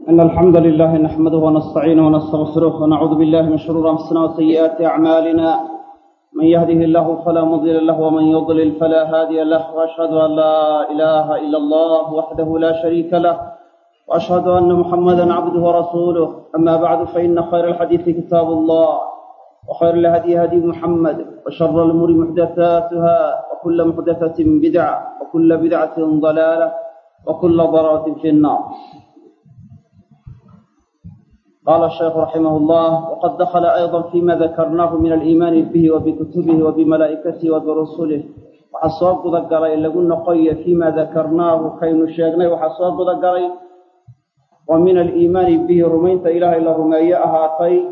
إن الحمد لله نحمده ونستعينه ونستغفره ونعوذ بالله من شرور أنفسنا وسيئات أعمالنا من يهده الله فلا مضل له ومن يضلل فلا هادي له وأشهد أن لا إله إلا الله وحده لا شريك له وأشهد أن محمدا عبده ورسوله أما بعد فإن خير الحديث كتاب الله وخير الهدي هدي محمد وشر الأمور محدثاتها وكل محدثة بدعة وكل بدعة ضلالة وكل ضلالة في النار قال الشيخ رحمه الله وقد دخل أيضا فيما ذكرناه من الإيمان به وبكتبه وبملائكته وبرسله وحصواب قدقري لقلنا قوية فيما ذكرناه كين الشيخنا وحصواب قدقري ومن الإيمان به رمينت إله إلا رمية أهاتي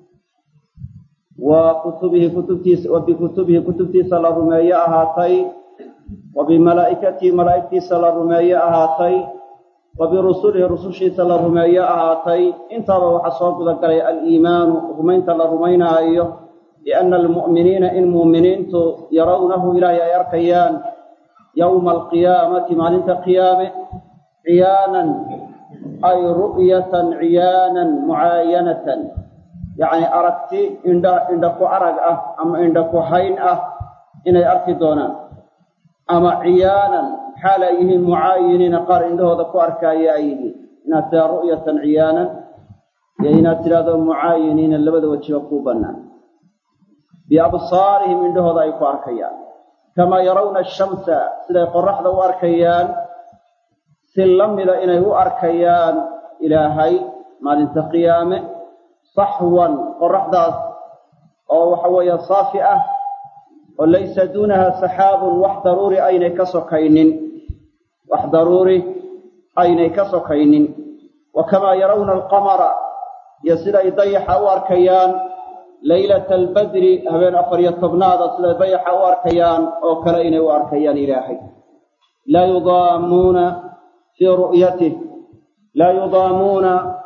وكتبه كتبتيس وبكتبه كتبتيس لرمية أهاتي وبملائكته ملائكتيس لرمية أهاتي وبرسله رسوشيس لرمية أهاتي انت وحصواب قدقري الإيمان رمينت لرمينا أيه لأن المؤمنين إن مؤمنين يرونه إلهي يركيان يوم القيامة مالنت قيامة عيانا أي رؤية عيانا معاينة يعني أركتي عند عندك أرق أه أما عندك حين أه إن أركي دونا أما عيانا حال أيهم معاينين قال عنده ذكو أركاي أيدي إن رؤية عيانا يعني ترى معاينين اللبد وجهكوبنا بأبصارهم عنده ذكو أركيان كما يرون الشمس سيدا قرح ذو أركيان si la mida inay u arkayaan ilaahay maalinta qiyaame saxwan qoraxdaas oo waxa weeye saafi ah oo laysa duunaha saxaabun wax daruuri aynay ka sokaynin wax daruuri aynay ka sokaynin wa kamaa yarawna alqamara iyo siday dayaxa u arkayaan laylata albadri habeen afar iyo tobnaada siday dayaxa u arkayaan oo kale inay u arkayaan ilaahay laa yudaamuuna في رؤيته لا يضامون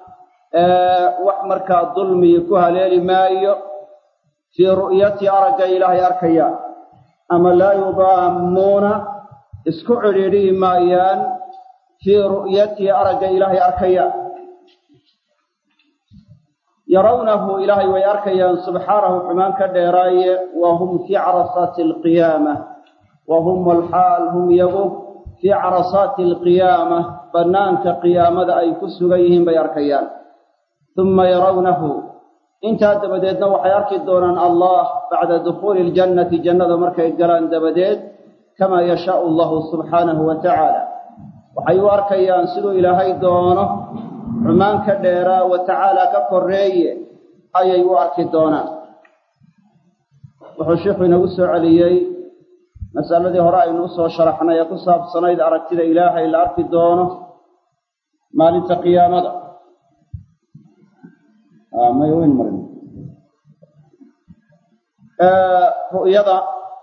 وحمرك الظلم يكوها ليل مايو في رؤية أرق إلهي أركيا أما لا يضامون اسكعري مايان في رؤية أرق إلهي أركيا يرونه إلهي ويأركيا سبحانه حمان كديراي وهم في عرصات القيامة وهم الحال هم يبوه في عرصات القيامة بنانك قيامة أي كسغيهم بيركيان ثم يرونه انت دبديدنا وحيارك دونان الله بعد دخول الجنة جنة مركي قران دبديد كما يشاء الله سبحانه وتعالى وحيوارك ينسلوا إلى هاي دونه عمان كديرا وتعالى كقرية أي يوارك دونان وحشيخ نوسع عليي masaladii hore aynu usoo sharaxnay ee ku saabsanayd aragtida ilaahay la arki doono maalinta qiyaamada may weyn marin ru'yada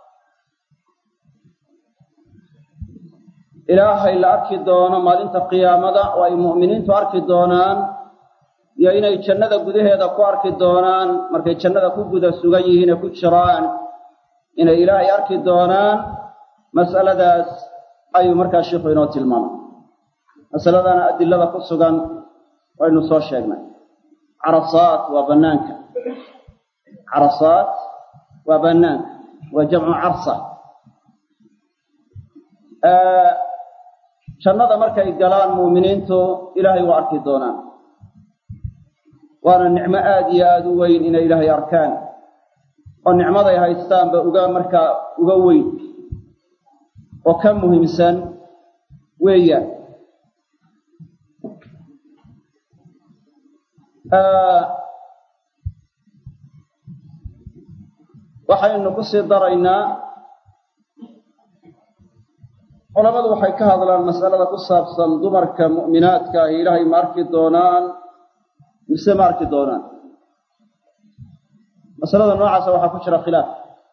ilaahay la arki doono maalinta qiyaamada oo ay mu'miniintu arki doonaan iyo inay jannada gudaheeda ku arki doonaan markay jannada ku guda sugan yihiin ee ku jiraan inay ilaahay arki doonaan mas'aladaas ayuu markaa sheikhu inoo tilmaamay masaladana adilada ku sugan waynu soo sheegnay carasaat waa bannaanka carasaat waa bannaanka waa jamcu carsa jannada markay galaan muuminiintu ilaahay waa arki doonaan waana nicmo aada iyo aada u weyn inay ilaahay arkaan oo nicmaday haystaanba uga markaa uga weyn oo ka muhiimsan weeyaan waxaynu ku sii daraynaa culammadu waxay ka hadlaan mas'alada ku saabsan dumarka mu'minaadka ahi ilaahay ma arki doonaan mise ma arki doonaan masalada noocaasa waxaa ku jira khilaaf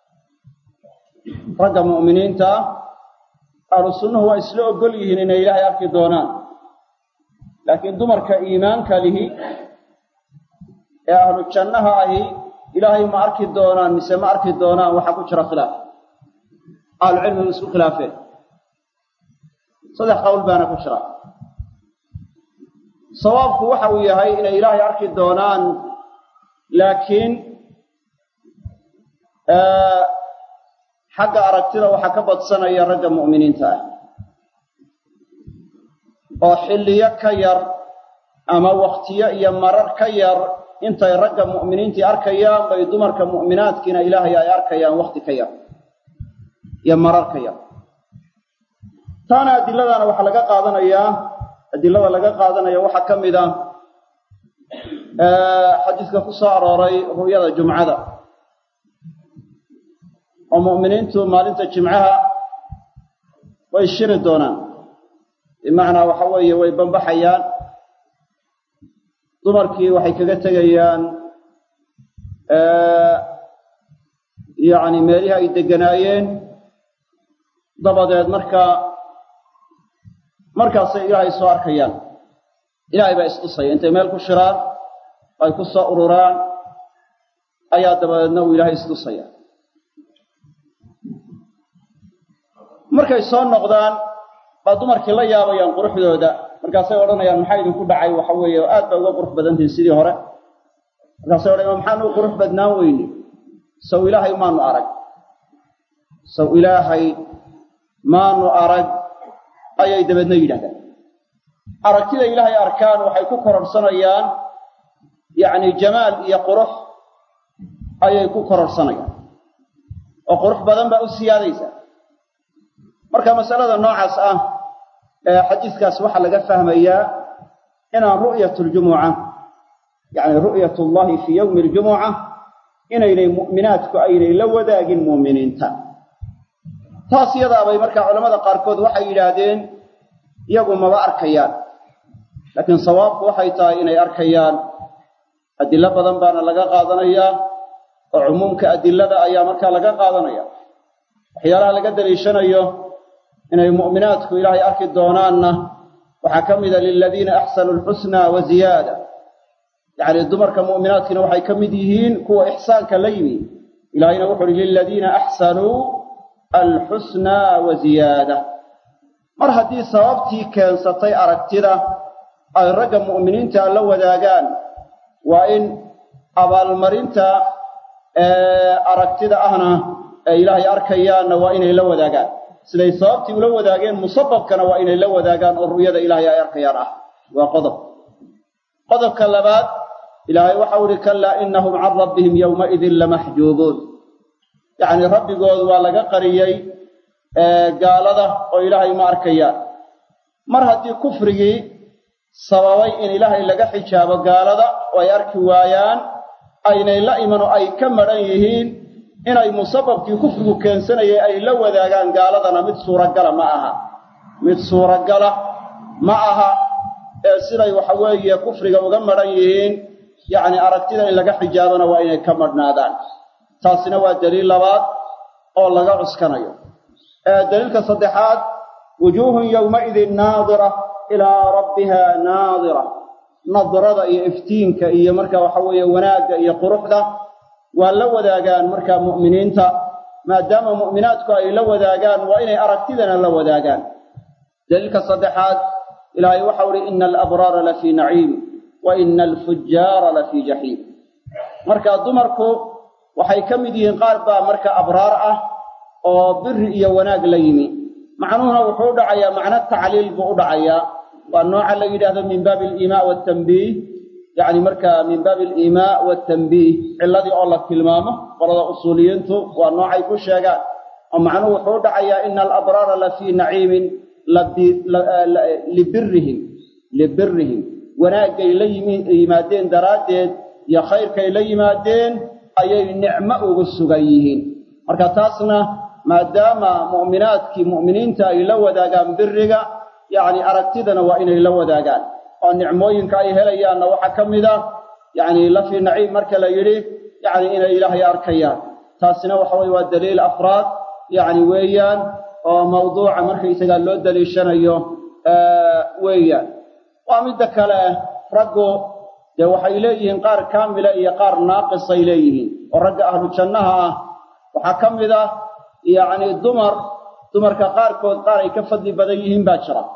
ragga mu'miniinta ah ahlu sunnuhu waa isla ogol yihiin inay ilaahay arki doonaan laakiin dumarka iimaanka lihi ee ahlu jannaha ahi ilaahay ma arki doonaan mise ma arki doonaan waxaa ku jira khilaaf ahlucilmigu isku khilaafeen saddex qowl baana ku jira sawaabku waxa uu yahay inay ilaahay arki doonaan laakiin xagga aragtida waxaa ka badsanaya ragga mu'miniinta ah oo xilliyo ka yar ama wakhtiyo iyo marar ka yar intay ragga mu'miniintii arkayaan bay dumarka mu'minaadkiina ilaahay ay arkayaan wakhti ka yar iyo marar ka yar taana adilladana waxaa laga qaadanayaa adilada laga qaadanaya waxaa ka mid a xadiiska ku soo arooray ru'yada jumcada oo mu'miniintu maalinta jimcaha way shiri doonaan bimacnaa waxa weeye way bambaxayaan dumarkii waxay kaga tegayaan yacni meelihii ay degganaayeen dabadeed markaa markaasay ilaahay soo arkayaan ilaahay baa istusaya intay meel ku shiraan ay ku soo ururaan ayaa dabadeedna uu ilaahay istusaya markay soo noqdaan baa dumarkii la yaabayaan quruxdooda markaasay odhanayaan maxaa idinku dhacay waxa weeye aad baa uga qurux badantihin sidii hore markaasay odhanayan maxaanu u qurux badnaan weyne saw ilaahay maanu arag saw ilaahay maanu arag ayay dabeedna yidhahdaan aragtida ilaahay arkaan waxay ku kororhsanayaan yacni jamaal iyo qurux ayay ku kororhsanayaan oo qurux badan baa u siyaadaysaa marka masalada noocaas ah ee xadiiskaas waxaa laga fahmayaa inaan ru'yatuljumuca yacni ru'yatullahi fii yowmi aljumuca inaynay mu'minaadku aynay la wadaagin mu'miniinta taas iyadaabay markaa culamada qaarkood waxay yidhaahdeen iyagu maba arkayaan laakiin sawaabku waxay tahay inay arkayaan adillo badan baana laga qaadanayaa oo cumuumka adilada ayaa markaa laga qaadanaya waxyaalaha laga daliishanayo inay mu'minaadku ilaahay arki doonaanna waxaa ka mida liladiina axsanuu alxusnaa wa ziyaada yacni dumarka mu'minaadkiina waxay ka mid yihiin kuwa ixsaanka la yimi ilaahayna wuxu uhi liladiina axsanuu alxusnaa wa ziyaada mar haddii sababtii keensatay aragtida ay ragga mu'miniinta la wadaagaan waa in abaalmarinta aragtida ahna ee ilaahay arkayaanna waa inay la wadaagaan siday sababtii ula wadaageen musababkana waa inay la wadaagaan oo ru'yada ilaahay ay arkayaan ah waa qodob qodobka labaad ilaahay waxau ihi kallaa inahum can rabbihim yowmaidin lamaxjuubuun yacni rabbigood waa laga qariyey gaalada oo ilaahay ma arkayaan mar haddii kufrigii sababay in ilaahay laga xijaabo gaalada oo ay arki waayaan aynay la iman oo ay ka madhan yihiin inay musababkii kufrigu keensanayay ay la wadaagaan gaaladana mid suuragala ma aha mid suuragala ma aha ee siday waxa weeye kufriga uga madhan yihiin yacni aragtida in laga xijaabana waa inay ka madhnaadaan taasina waa daliil labaad oo laga cuskanayo daliilka saddexaad wujuuhun yowmaidin naadira ilaa rabbiha naadira nadrada iyo iftiinka iyo marka waxa weeye wanaagga iyo quruxda waa la wadaagaan markaa mu'miniinta maadaama mu'minaadku ay la wadaagaan waa inay aragtidana la wadaagaan daliilka saddexaad ilaahay waxau uhi ina alabraara lafii naciim wa ina alfujaara lafii jaxiim marka dumarku waxay ka mid yihiin qaar baa marka abraar ah oo biri iyo wanaag la yimi macnuhuna wuxuu u dhacayaa macno tacliil buu u dhacayaa waa nooca la yidhaahdo min baabi aliimaa waatanbiih yacni marka min baabi aliimaa waatanbiih ciladii oo la tilmaamo qolada usuuliyiintu waa noocay ku sheegaan oo macnuhu wuxuu u dhacayaa ina alabraara lafii naciimin libirihim libirihim wanaaggay la yimaadeen daraaddeed iyo khayrkay la yimaadeen ayay nicmo ugu sugan yihiin marka taasna maadaama mu'minaadkii mu'miniinta ay la wadaagaan biriga yacni aragtidana waa inay la wadaagaan oo nicmooyinka ay helayaanna waxaa ka mid ah yacni lafii naciim marka la yidhi yacni inay ilaahay arkayaan taasina waxa weye waa daliil afraad yacni weeyaan oo mawduuca markaysagaa loo daliishanayo weeyaan waa midda kale raggu dee waxay leeyihiin qaar kaamila iyo qaar naaqisay leeyihiin oo ragga ahlu jannaha ah waxaa ka mid ah yacni dumar dumarka qaarkood qaar ay ka fadli badan yihiin baa jira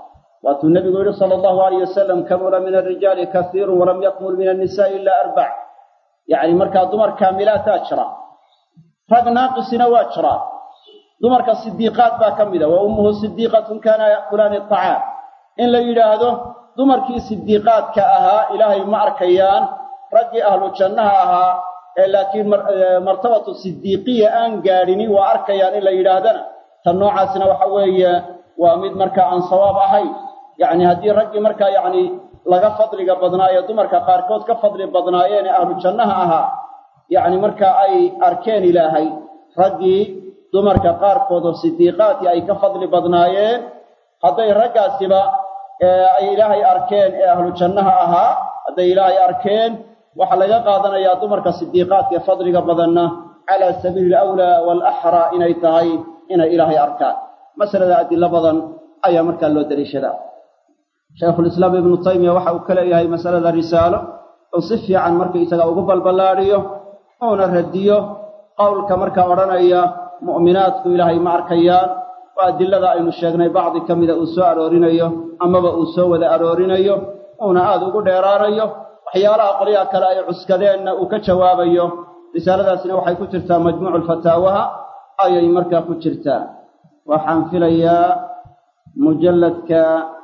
waatuu nebigu yihi sala allahu alayh wasalam kamula min alrijaali kasiiru walam yakmul min annisaai ila arbac yacni markaa dumar kaamilaataa jira rag naaqisina waa jiraa dumarka sidiiqaad baa ka mida wa ummuhu sidiiqatun kaana ya'kulaani acaam in la yidhaahdo dumarkii sidiiqaadka ahaa ilaahay ma arkayaan raggii ahlu jannaha ahaa ee laakiin martabatu sidiiqiya aan gaadhini waa arkayaan in la yidhaahdana tan noocaasina waxa weeye waa mid markaa aan sawaab ahayn yacni haddii raggii markaa yacni laga fadliga badnaayo dumarka qaarkood ka fadli badnaayeen ee ahlu jannaha ahaa yacni markaa ay arkeen ilaahay raggii dumarka qaarkood oo sidiiqaadkii ay ka fadli badnaayeen hadday raggaasiba ay ilaahay arkeen ee ahlu jannaha ahaa hadday ilaahay arkeen waxaa laga qaadanayaa dumarka sidiiqaadka ee fadliga badanna calaa sabiili alawlaa waalaxraa inay tahay inay ilaahay arkaan masalada adilo badan ayaa markaa loo daliishadaa shaykhulislaam ibnu taymiya waxa uu ka leeyahay masalada risaalo uu si fiican markaisaga ugu balballaadhiyo uuna radiyo qowlka markaa odhanaya mu'minaadku ilaahay ma arkayaan oo adilada aynu sheegnay bacdi ka mida uu soo aroorinayo amaba uu soo wada aroorinayo uuna aada ugu dheeraanayo waxyaalaha qolyaha kale ay cuskadeenna uu ka jawaabayo risaaladaasina waxay ku jirtaa majmuucu lfataawaha ayay markaa ku jirtaa waxaan filayaa mujalladka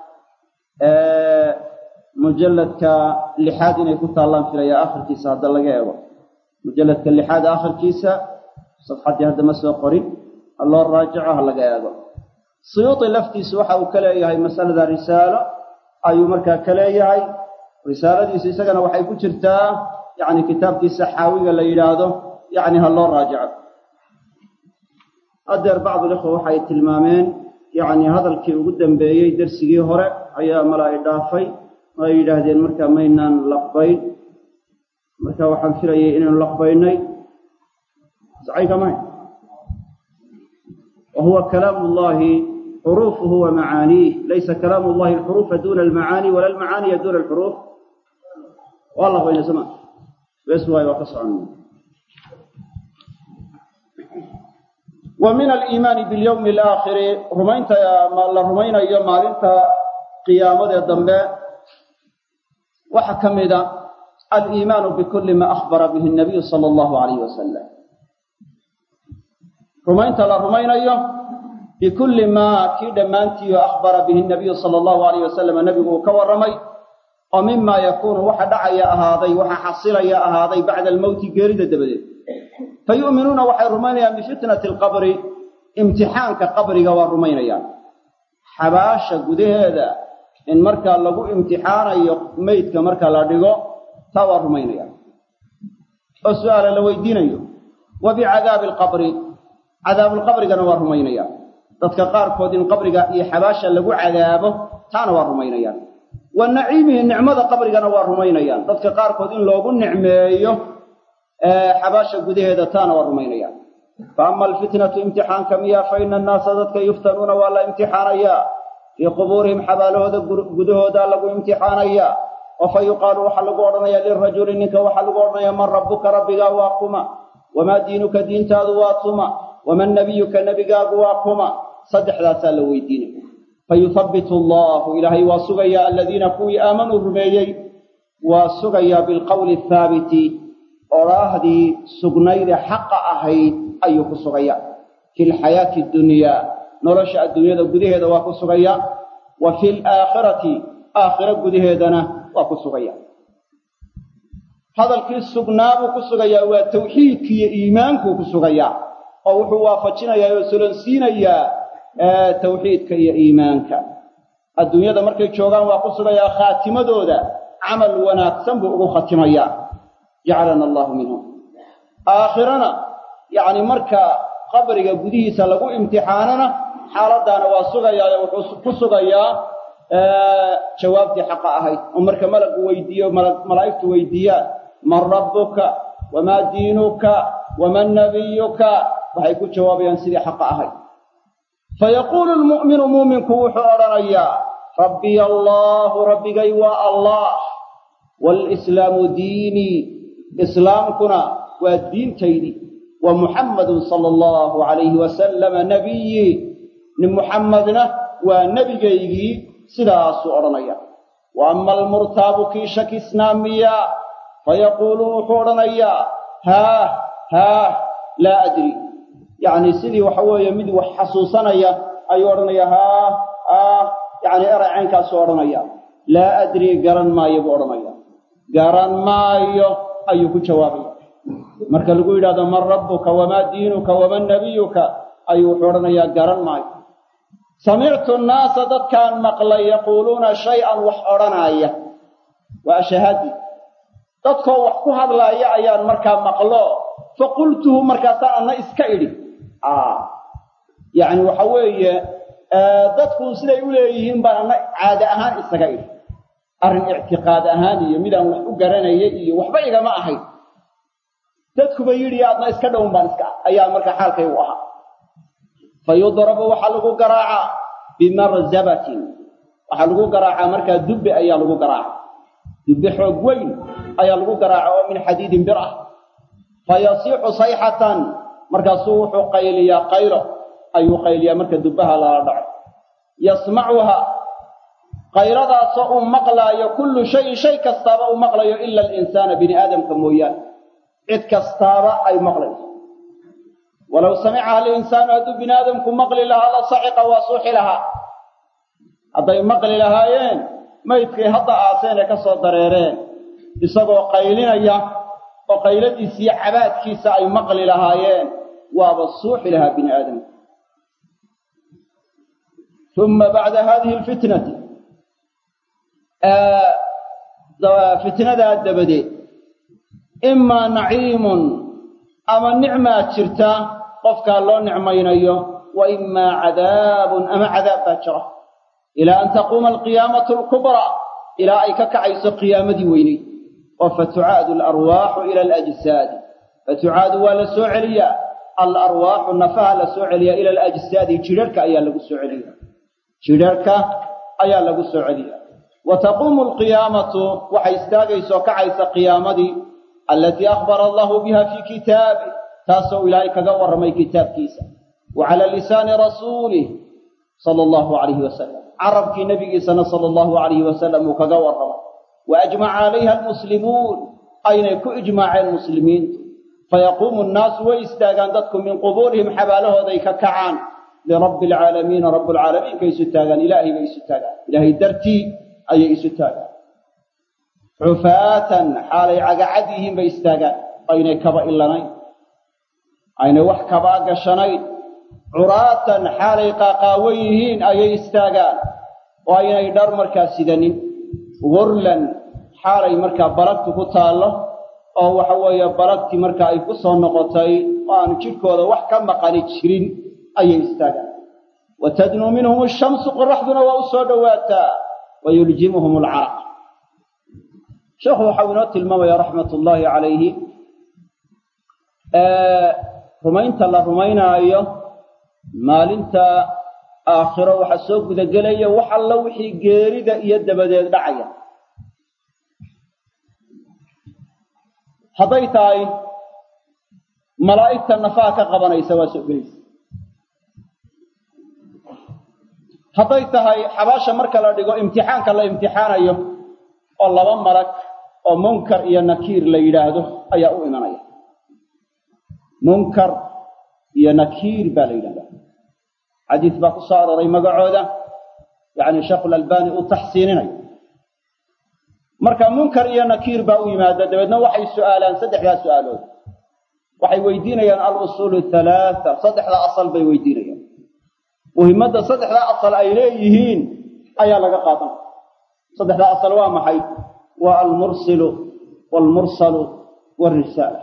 mujalladka lixaad inay ku taallaan filayaa akhirkiisa hadda laga eego mujalladka lixaad akhirkiisa safxaddii hadda ma soo qorin ha loo raajico ha laga eego suyuudi laftiisu waxa uu ka leeyahay masalada risaalo ayuu markaa ka leeyahay risaaladiisu isagana waxay ku jirtaa yacni kitaabkiisa xaawiga la yidhaahdo yacni ha loo raajico haddeer bacdulikhwa waxay tilmaameen yacni hadalkii ugu dambeeyey dersigii hore ayaa mala ay dhaafay oo ay yidhaahdeen markaa maynaan laqbayn marka waxaan filayay inaynu laqbaynay sacaykamahay wa huwa kalaamu llahi xuruufuhu wa macaaniih laysa kalaamu llahi alxuruufa duna almacaani wala almacaaniya duna alxuruuf waa laqbaynay soma bes waay waa ka socon wa min aliimaani bilyowmi alaakhiri rumaynta la rumaynayo maalinta qiyaamadee dambe waxaa ka mida aliimaanu bikulli ma akhbara bihi nabiyu sala allahu alayhi wasalam rumaynta la rumaynayo bikulli maa kii dhammaantiiyo akhbara bihi nabiyu sala allahu alayh wasalam nebigu uu ka warramay oo mima yakuunu waxa dhacaya ahaaday waxa xasilaya ahaaday bacda almowti geerida dabadeed fa yu'minuuna waxay rumaynayaan bifitnati alqabri imtixaanka qabriga waa rumaynayaan xabaasha gudaheeda in markaa lagu imtixaanayo meydka marka la dhigo taa waa rumaynayaan oo su'aala la weydiinayo wa bicadaabi alqabri cadaabulqabrigana waa rumaynayaan dadka qaarkood in qabriga iyo xabaasha lagu cadaabo taana waa rumaynayaan wa naciimihi nicmada qabrigana waa rumaynayaan dadka qaarkood in loogu nicmeeyo xabaasha gudaheeda taana waa rumaynayaan fa ama alfitnatu imtixaanka miya fa ina annaasa dadka yuftanuuna waa la imtixaanayaa fii qubuurihim xabaalahooda gudahooda lagu imtixaanayaa oo fa yuqaalu waxaa lagu odhanayaa lirajuli ninka waxaa lagu odhanayaa man rabbuka rabbigaa waa kuma wamaa diinuka diintaadu waa tuma waman nabiyuka nebigaagu waa kuma saddexdaasaa la weydiinaya fayuhabbitu allahu ilaahay waa sugayaa aladiina kuwii aamanuu rumeeyey waa sugayaa bilqowli athaabiti odhaahdii sugnaydee xaqa ahayd ayuu ku sugayaa fi lxayaati dunyaa nolosha adduunyada gudaheeda waa ku sugayaa wa fi laakhirati aakhiro gudaheedana waa ku sugaya hadalkii sugnaa buu ku sugayaa waa tawxiidki iyo iimaankuu ku sugayaa oo wuxuu waafajinayaa oo solonsiinayaa tawxiidka iyo iimaanka adduunyada markay joogaan waa ku sugayaa khaatimadooda camal wanaagsan buu ugu khatimayaa jacalana allahu minhum aakhirana yacni marka qabriga gudihiisa lagu imtixaanana xaaladaana waa sugayaa oo wuxuu ku sugayaa jawaabtii xaqa ahayd oo marka malagu weydiiyo malaa'igtu weydiiyaan man rabbuka wamaa diinuka waman nabiyuka waxay ku jawaabayaan sidii xaqa ahayd fayaquulu lmu'minu muuminku wuxuu odhanayaa rabbiya allaahu rabbigay waa allah walislaamu diinii islaamkuna waa diintaydii wa muxammadun sala allahu calayhi wasalama nabiyii nin muxammadna waa nebigaygii sidaasuu odhanaya wa ama almurtaabu kii shakisnaa miya fayaquulu wuxuu odhanayaa haah haah laa adri yacni sidii waxa weeye mid wax xasuusanaya ayuu odhanaya haah haah yacni eray caynkaasuu odhanaya laa adri garan maayo buu odhanaya garan maayo ayuu ku jawaabaya marka lagu yidhahdo man rabbuka wamaa diinuka waman nabiyuka ayuu wuxuu odhanayaa garan maayo samictu nnaasa dadkaan maqlay yaquuluuna shay-an wax odhanaaya waa shahaadi dadkoo wax ku hadlaaya ayaan markaa maqlo faqultuhu markaasaan anna iska idhi yacni waxa weeye dadku siday u leeyihiin baan anna caade ahaan isaga idhi arrin ictiqaad ahaan iyo midaan wax u garanaya iyo waxba igama ahayn dadkuba yidhi adna iska dhown baan iska ayaa markaa xaalkaygu ahaa fa yudrabu waxaa lagu garaacaa bimarzabatin waxaa lagu garaacaa markaa dubbe ayaa lagu garaaca dubbe xoog weyn ayaa lagu garaaca oo min xadiidin bir ah fa yasiixu sayxatan markaasuu wuxuu qayliyaa qaylo ayuu qayliyaa marka dubbaha lala dhaco yasmacuha qayladaasoo uu maqlaayo kullu shayin shay kastaaba uu maqlayo ila alinsaana bini aadamka mooyaane cid kastaaba ay maqlayso walow samicaha alinsaanu hadduu bini aadamku maqli lahaa la saciqa waa suuxi lahaa hadday maqli lahaayeen maydkay hadda aaseen ee ka soo dareereen isagoo qaylinaya oo qayladiisiiyo cabaadkiisa ay maqli lahaayeen waaba suuxi lahaa bini aadamku uma bacda hadihi alfitnati fitnadaa dabadeed imaa naciimun ama nicmaa jirta qofkaa loo nicmaynayo wa imaa cadaabun ama cadaab baa jira ilaa an taquuma alqiyaamatu alkubraa ilaa ay ka kacayso qiyaamadii weyneyd oo fatucaadu alarwaaxu ila alajsaadi fatucaadu waa la soo celiyaa alarwaaxu nafaha la soo celiyaa ila alajsaadi jidharhka ayaa lagu soo celiya jidharhka ayaa lagu soo celiya wa taquumu alqiyaamatu waxay istaagaysoo kacaysa qiyaamadii alatii akhbara allahu biha fii kitaabi taasoo ilaahay kaga warramay kitaabkiisa wa cala lisaani rasuulih sala allahu calayhi wasalam carabkii nebigiisana sala allahu calayhi wasalam uu kaga warramay wa ajmaca calayha almuslimuun aynay ku ijmaaceen muslimiintu fayaquumu nnaasu way istaagaan dadku min qubuurihim xabaalahooday ka kacaan lirabbi alcaalamiina rabbulcaalamiinka isu taagaan ilaahay bay isu taagaan ilaahay dartii ayay isu taagaan xufaatan xaalay cagacad yihiin bay istaagaan aynay kaba ilanayn aynay wax kabaa gashanayn curaatan xaalay qaaqaawan yihiin ayay istaagaan oo aynay dhar markaa sidanin gurlan xaalay markaa balagtu ku taallo oo waxa weeye balagtii marka ay ku soo noqotay oo aanu jidhkooda wax ka maqani jirin ayay istaagaan wa tadnuu minhum ashamsu qoraxduna waa u soo dhowaataa wa yuljimuhum alcaraq sheekhu waxau inoo tilmaamaya raxmat ullaahi calayhi rumaynta la rumaynaayo maalinta aakhiro waxaa soo gudagelaya wax alla wixii geerida iyo dabadeed dhacaya hadday tahay malaa'igta nafaha ka qabanaysa waa soo gelaysa hadday tahay xabaasha marka la dhigo imtixaanka la imtixaanayo oo laba malag oo munkar iyo nakiir la yidhaahdo ayaa u imanaya munkar iyo nakiir baa la yidhahdaa xadiis baa ku soo aroray magacooda yacni sheekhulalbani uu taxsiininayo marka munkar iyo nakiir baa u yimaada dabeedna waxay su'aalaan saddexdaa su'aalood waxay weydiinayaan alusuulu halaata saddexdaa asal bay weydiinayaan muhimmadda saddexdaa asal ay leeyihiin ayaa laga qaadan saddexdaa asal waa maxay waa almursilu waalmursalu waalrisaala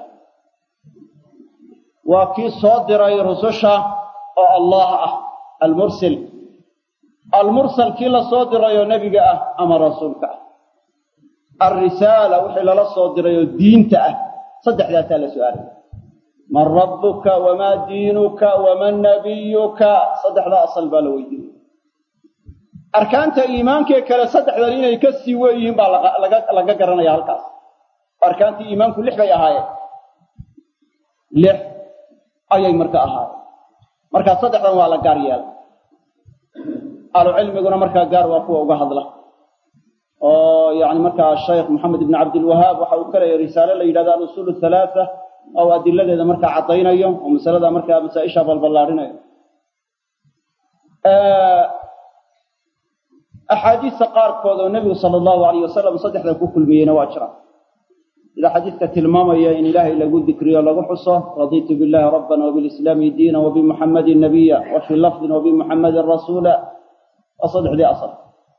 waa kii soo diray rususha oo allah ah almursil almursal kii la soo dirayoo nebiga ah ama rasuulka ah alrisaala wixii lala soo dirayoo diinta ah saddexdaasaa la su'aalaya man rabbuka wamaa diinuka waman nabiyuka saddexdaa asal baa la weydiinaya arkaanta iimaankee kale saddexdan inay ka sii weeyihiin baa laga garanaya halkaas arkaantii iimaanku lix bay ahaayeen lix ayay marka ahaayeen markaa saddexdan waa la gaar yeelay ahlucilmiguna markaa gaar waa kuwa uga hadla oo yani markaa sheekh moxamed ibn cabdilwahaab waxa uu ka leeyahy risaale la yidhahdo alusuul halaatha oo adiladeeda markaa caddaynayo oo masalada markaa masaa-isha balballaarinayo axaadiista qaarkood oo nebigu sala allahu alayh wasalam saddexda ku kulmiyeyna waa jira sida xadiidka tilmaamaya in ilaahay lagu dikriyo lagu xuso raditu billahi rabban wabilislaami diina wabimuxammadin nabiya wa fii lafdin wabimuxammadin rasuula waa saddexdii asal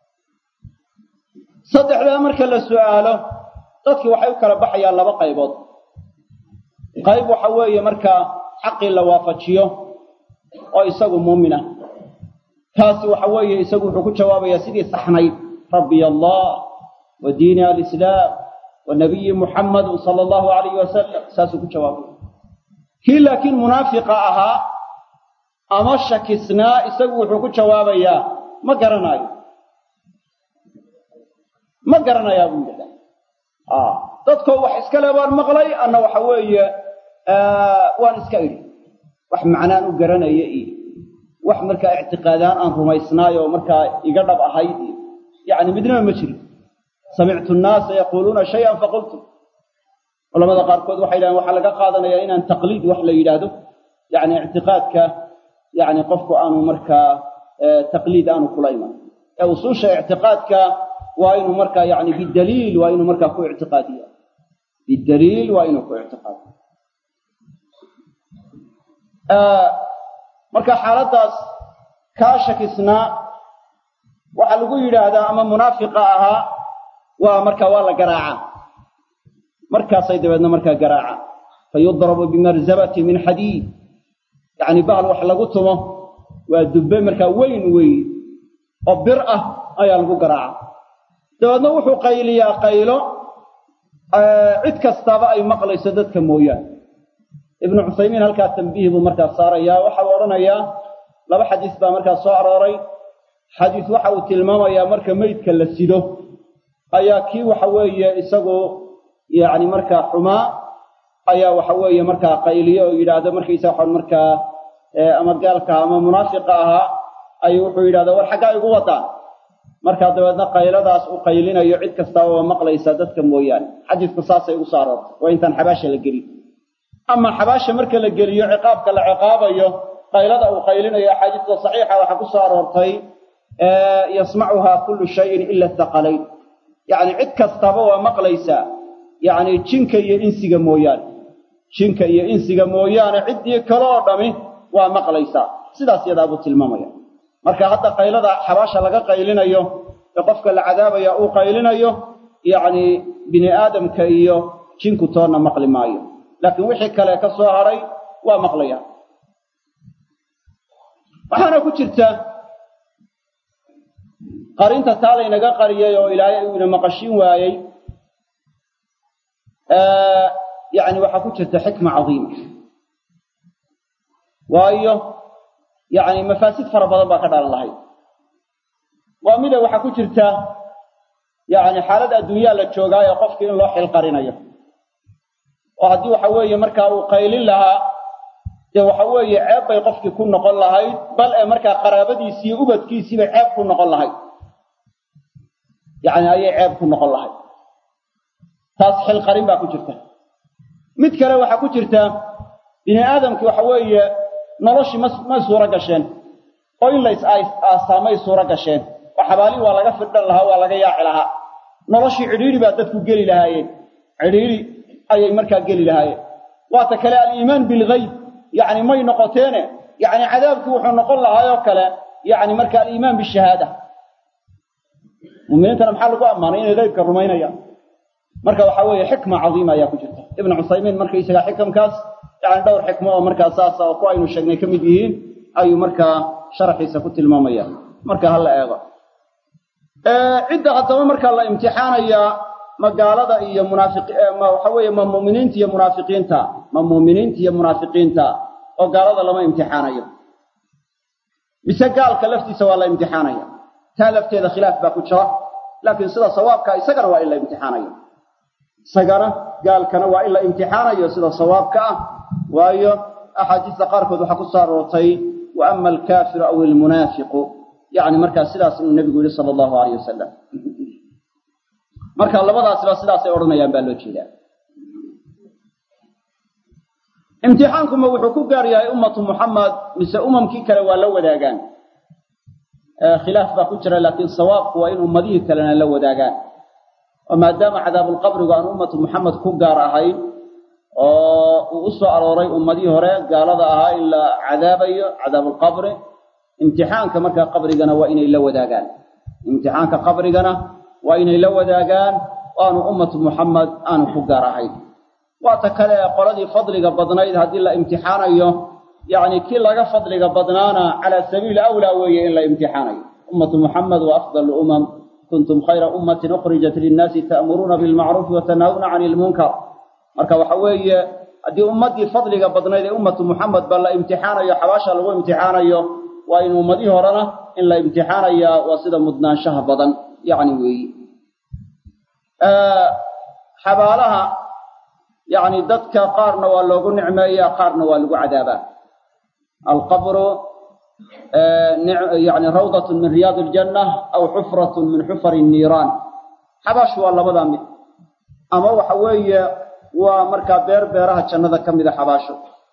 saddexdaa marka la su'aalo dadkii waxay u kala baxayaan laba qaybood qayb waxa weeye markaa xaqii la waafajiyo oo isagu muumin ah kaasi waxa weeye isagu wuxuu ku jawaabayaa sidii saxnayd rabbiy allah wa diini alislaam wa nabiyi muxammadu sala allahu alayhi wasalam saasuu ku jawaabaya kii laakiin munaafiqa ahaa ama shakisnaa isagu wuxuu ku jawaabayaa ma garanaayo ma garanayaa buu yidhahdaa dadkoo wax iska le baan maqlay anna waxa weeye waan iska idhi wax macnaan u garanaya iyo wax markaa ictiqaadaan aan rumaysnaayo oo markaa iga dhab ahayd iyo yacni midnaba ma jirin samictu nnaasa yaquuluuna shay-an faqultu culamada qaarkood waxay yidhahdeen waxaa laga qaadanayaa inaan taqliid wax la yidhaahdo yacni ictiqaadka yacni qofku aanu markaa taqliid aanu kula iman ee usuusha ictiqaadka waa inuu markaa yani bidaliil waa inuu markaa ku ictiqaadiya bidaliil waa inuu ku ictiqaadiyo marka xaaladdaas kaa shakisnaa waxaa lagu yidhaahdaa ama munaafiqa ahaa waa markaa waa la garaacaa markaasay dabeedna markaa garaacaa fayudrabu bimarzabati min xadiid yacni bahal wax lagu tumo waa dubbe markaa weyn weyn oo bir ah ayaa lagu garaacaa dabeedna wuxuu qayliyaa qaylo cid kastaaba ay maqlayso dadka mooyaane ibnu cuthaymiin halkaa tambiih buu markaa saarayaa waxa uu odhanayaa laba xadiis baa markaa soo arooray xadiis waxa uu tilmaamayaa marka meydka la sido ayaa kii waxa weeye isagu yacni markaa xumaa ayaa waxa weeye markaa qayliyo oo yidhaahdo markaysa waxaan markaa ama gaalka ama munaafiqa ahaa ayuu wuxuu yidhahda war xaggaa igu wadaan markaa dabeedna qayladaas u qaylinayo cid kastaaba waa maqlaysaa dadka mooyaane xadiisku saasay ugu soo aroortay waa intaan xabaasha la gelin ama xabaasha marka la geliyo ciqaabka la ciqaabayo qaylada uu qaylinayo axaadiista saxiixa waxaa ku soo aroortay yasmacuhaa kullu shayin ila thaqalayn yacni cid kastaba waa maqlaysaa yacni jinka iyo insiga mooyaane jinka iyo insiga mooyaane ciddii kale oo dhami waa maqlaysaa sidaas yadaa buu tilmaamaya marka hadda qaylada xabaasha laga qaylinayo ee qofka la cadaabaya uu qaylinayo yacni bini aadamka iyo jinku toonna maqli maayo laakiin wixii kale ka soo hadhay waa maqlaya waxaana ku jirta qarinta taa laynaga qariyay oo ilaahay uu ina maqashin waayey yacni waxaa ku jirta xikma cadiima waayo yacni mafaasid fara badan baa ka dhalan lahayd waa mida waxaa ku jirta yacni xaalad adduunyaa la joogaayo qofkii in loo xilqarinayo oo haddii waxa weeye markaa uu qaylin lahaa dee waxa weeye ceeb bay qofkii ku noqon lahayd bal ee markaa qaraabadiisiiyo ubadkiisiibay ceeb ku noqon lahayd yacni ayay ceeb ku noqon lahayd taas xilqarin baa ku jirta mid kale waxaa ku jirta bini aadamkii waxa weeye noloshii ma may suuro gasheen oo in la is aastaa may suuro gasheen oo xabaalii waa laga firdhan lahaa waa laga yaaci lahaa noloshii cidhiidhi baa dadku geli lahaayeen cidhiidhi ayay markaa geli lahaayeen waata kale aliimaan bilgayb yacni may noqoteene yacni cadaabkii wuxuu noqon lahaayoo kale yacni marka aliimaan bishahaada muuminiintana maxaa lagu ammaanay inay gaybka rumaynayaan marka waxaa weeye xikma cadiima ayaa ku jirta ibnu cusaymiin markaysaga xikamkaas yani dhowr xikmo oo markaa saasa oo ku aynu sheegnay ka mid yihiin ayuu markaa sharaxiisa ku tilmaamaya marka hala eego cidda haddaba markaa la imtixaanayaa ma gaalada iyo munaafiq ma waxa weeye ma mu'miniinta iyo munaafiqiinta ma mu'miniinta iyo munaafiqiinta oo gaalada lama imtixaanayo mise gaalka laftiisa waa la imtixaanaya taa lafteeda khilaaf baa ku jira laakiin sida sawaabka isagana waa in la imtixaanayo isagana gaalkana waa in la imtixaanayo sida sawaabka ah waayo axaadiista qaarkood waxaa ku soo aroortay wa ama alkaafiru aw ilmunaafiqu yani markaa sidaas inuu nebigu yihi sala allahu alayh wasalam marka labadaasba sidaasay odhanayaan baa loo jeedaa imtixaankuma wuxuu ku gaar yahay ummatu muxamed mise umamkii kale waa la wadaagaan khilaaf baa ku jira laakiin sawaabku waa in ummadihii kalena la wadaagaan oo maadaama cadaabulqabrigu aan ummatu muxamed ku gaar ahayn oo uu u soo arooray ummadihii hore gaalada ahaa in la cadaabayo cadaabulqabri imtixaanka markaa qabrigana waa inay la wadaagaan imtixaanka qabrigana waa inay la wadaagaan oo aanu ummatu muxamed aanu ku gaar ahayn waata kale ee qoladii fadliga badnayd haddii la imtixaanayo yacni kii laga fadliga badnaana calaa sabiili awlaa weeye in la imtixaanayo ummatu muxamed wa afdal umam kuntum khayra ummatin ukhrijat linnaasi ta'muruuna bilmacruufi wa tanhawna cani ilmunkar marka waxa weeye haddii ummaddii fadliga badnayd ee ummatu muxamed ba la imtixaanayo xabaasha lagu imtixaanayo waa in ummadihii horena in la imtixaanayaa waa sida mudnaanshaha badan yacni weeyi xabaalaha yacni dadka qaarna waa loogu nicmeeyaa qaarna waa lagu cadaabaa alqabru yani rawdatun min riyaadi iljanna aw xufratun min xufari nniiraan xabaashu waa labadaa mid ama waxa weeye waa markaa beer beeraha jannada ka mida xabaasho